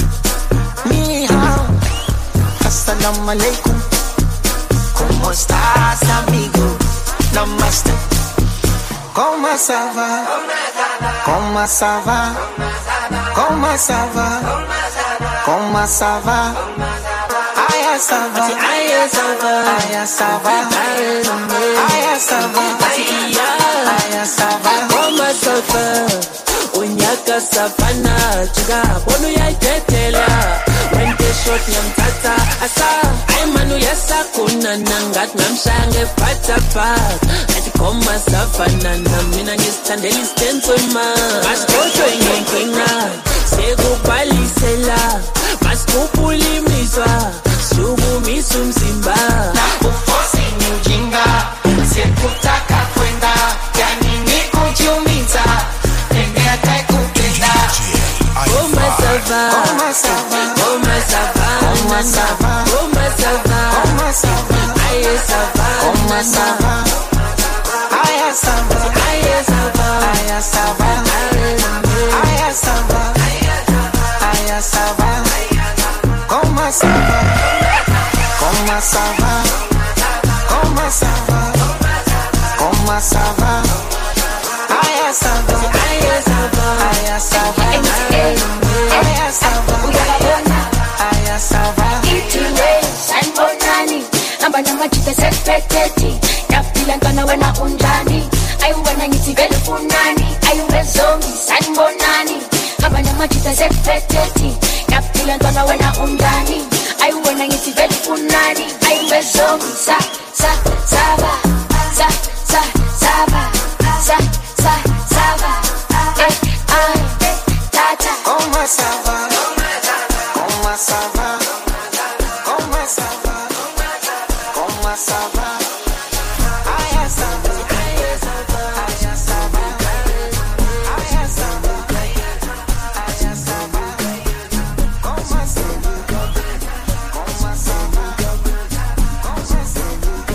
Ni hao. Assalamu alaikum. ¿Cómo estás, amigo? Namaste. ¿Cómo ça va? ¿Cómo ça va? ¿Cómo ça va? ¿Cómo ça va? Aya ça va. Aya ça va. Aya ça va. Aya ça va. Aya ça va. Koma safa unyaka safana juga bonu yayithethela wente shot ngamthatha asa ayimanu yasakuna nangathi ngamshaya ngephathaphat athi koma safana namina ngisithandela isitensema masikhohlwe ngenkinga sekubalisela masikhuphula imizwa sukumisa umzimba Ufosi ni ujinga, sikutaka kwenda, yani ni kujiumiza, pende atakupenda. Koma sava Koma sava, Koma sava Koma sava, Koma sava Koma sava, Aye sava Koma sava, Aya sava, Aye sava Aya sava, Aya sava, Aya sava, Koma sava, Koma sava, Koma sava, Koma sava, Aya sava, Aye sava Aya sava, Aya sava, Aya sava. sanibonani hamba namajita sepheteti yaphila ntwana wena unjani ayiwena ngithi vele funani ayiwezongi sanibonani hamba namajita sepheteti yaphila ntwana wena unjani ayiwena ngithi vele funani ayiwezongi sa sa saba sa sa saba sa sa saba eh ay tata Comment ça va? Comment ça va? Comment ça va? Comment ça va? Aya ça va, aya ça va, aya ça va, aya ça va, aya ça va. Comment ça va? Comment ça va? Comment ça va?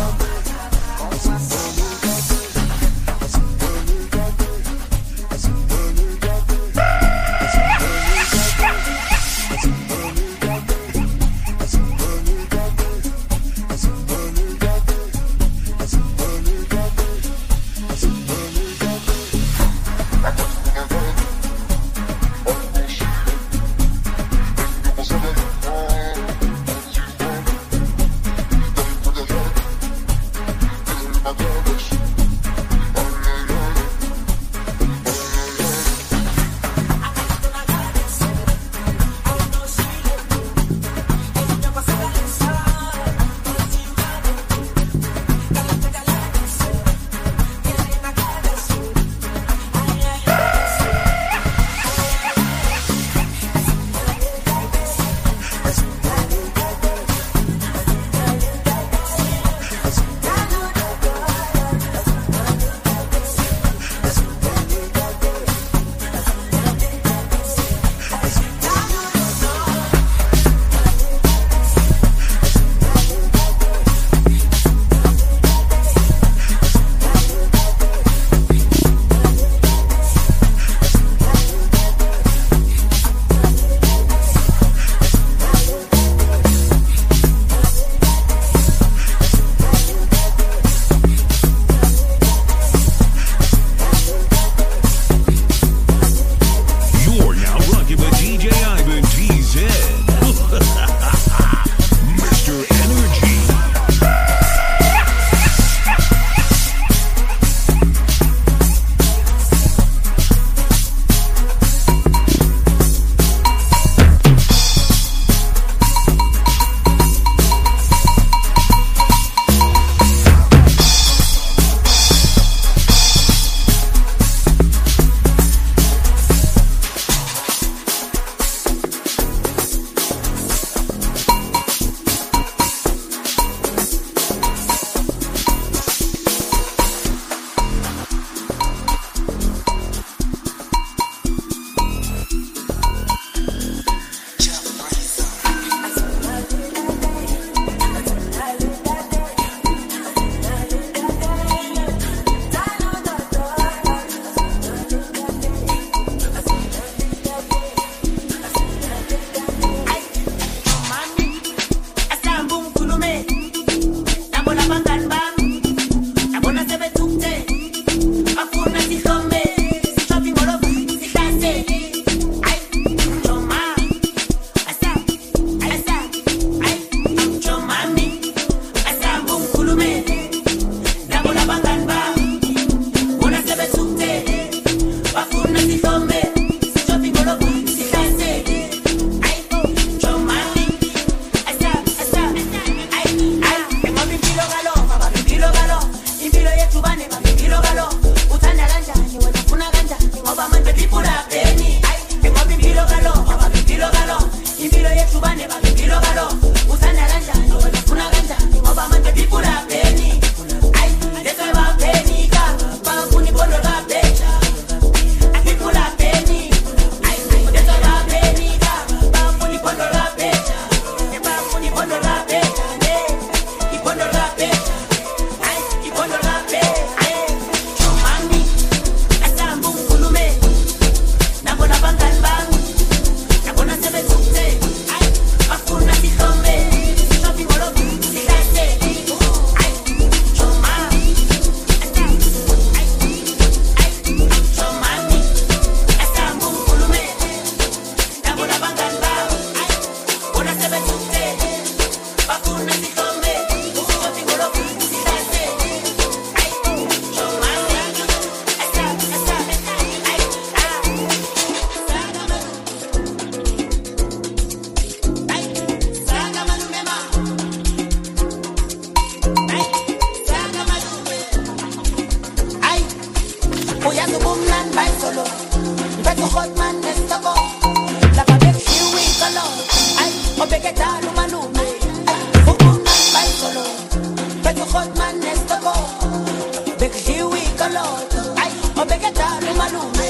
obeketala umalume ubumnandi bayisolo bethu hotman nestoko bekudliwa ikoloto ayi obeketala umalume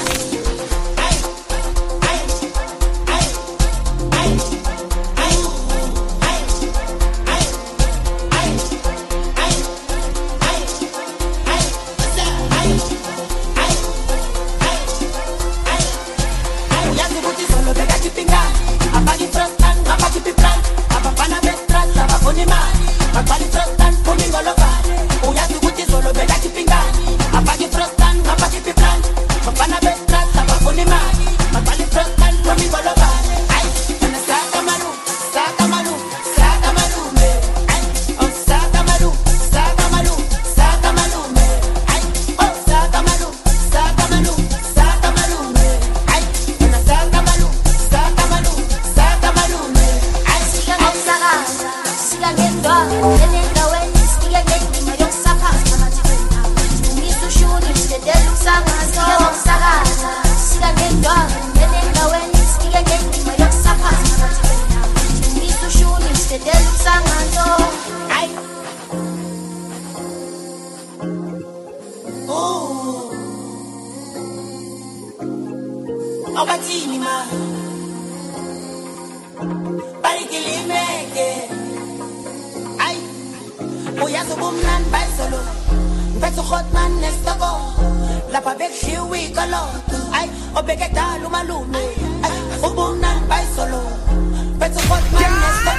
uyazi ukuthi izolo bekakipingani abaki frostan abakipi plan abafana bestrat abafuna imali baqala ifrostan phuma ingolofani uyazi ukuthi izolo bekakipingani abaki frostan abakipi plan bafana bestrat abafuna imali baqala ifrostan phuma ingolofani ayi mina saka malu saka malu saka malume ayi oh saka malu saka malu saka malume ayi oh saka malu saka malu saka malume ayi mina saka malu saka malu saka malume ayi Sikangakusakaza, sikangendwalo, enendaweni, sikangendima yokusakaza amathenda. Lungisa ushuni, sidedela ukusangaza. Sikangakusakaza, sikangendwalo, enendaweni, sikangendima yokusakaza amathenda. Lungisa ushuni, sidedela ukusangaza. Ayi. Oh. Abathini ma balikilimeke ayi uyazi ubumnandi bayisolo mpethe uhotman nestoko lapha bekudliwa ikoloto ayi obekedala umalume ayi ubumnandi bayisolo mpethe uhotman nestoko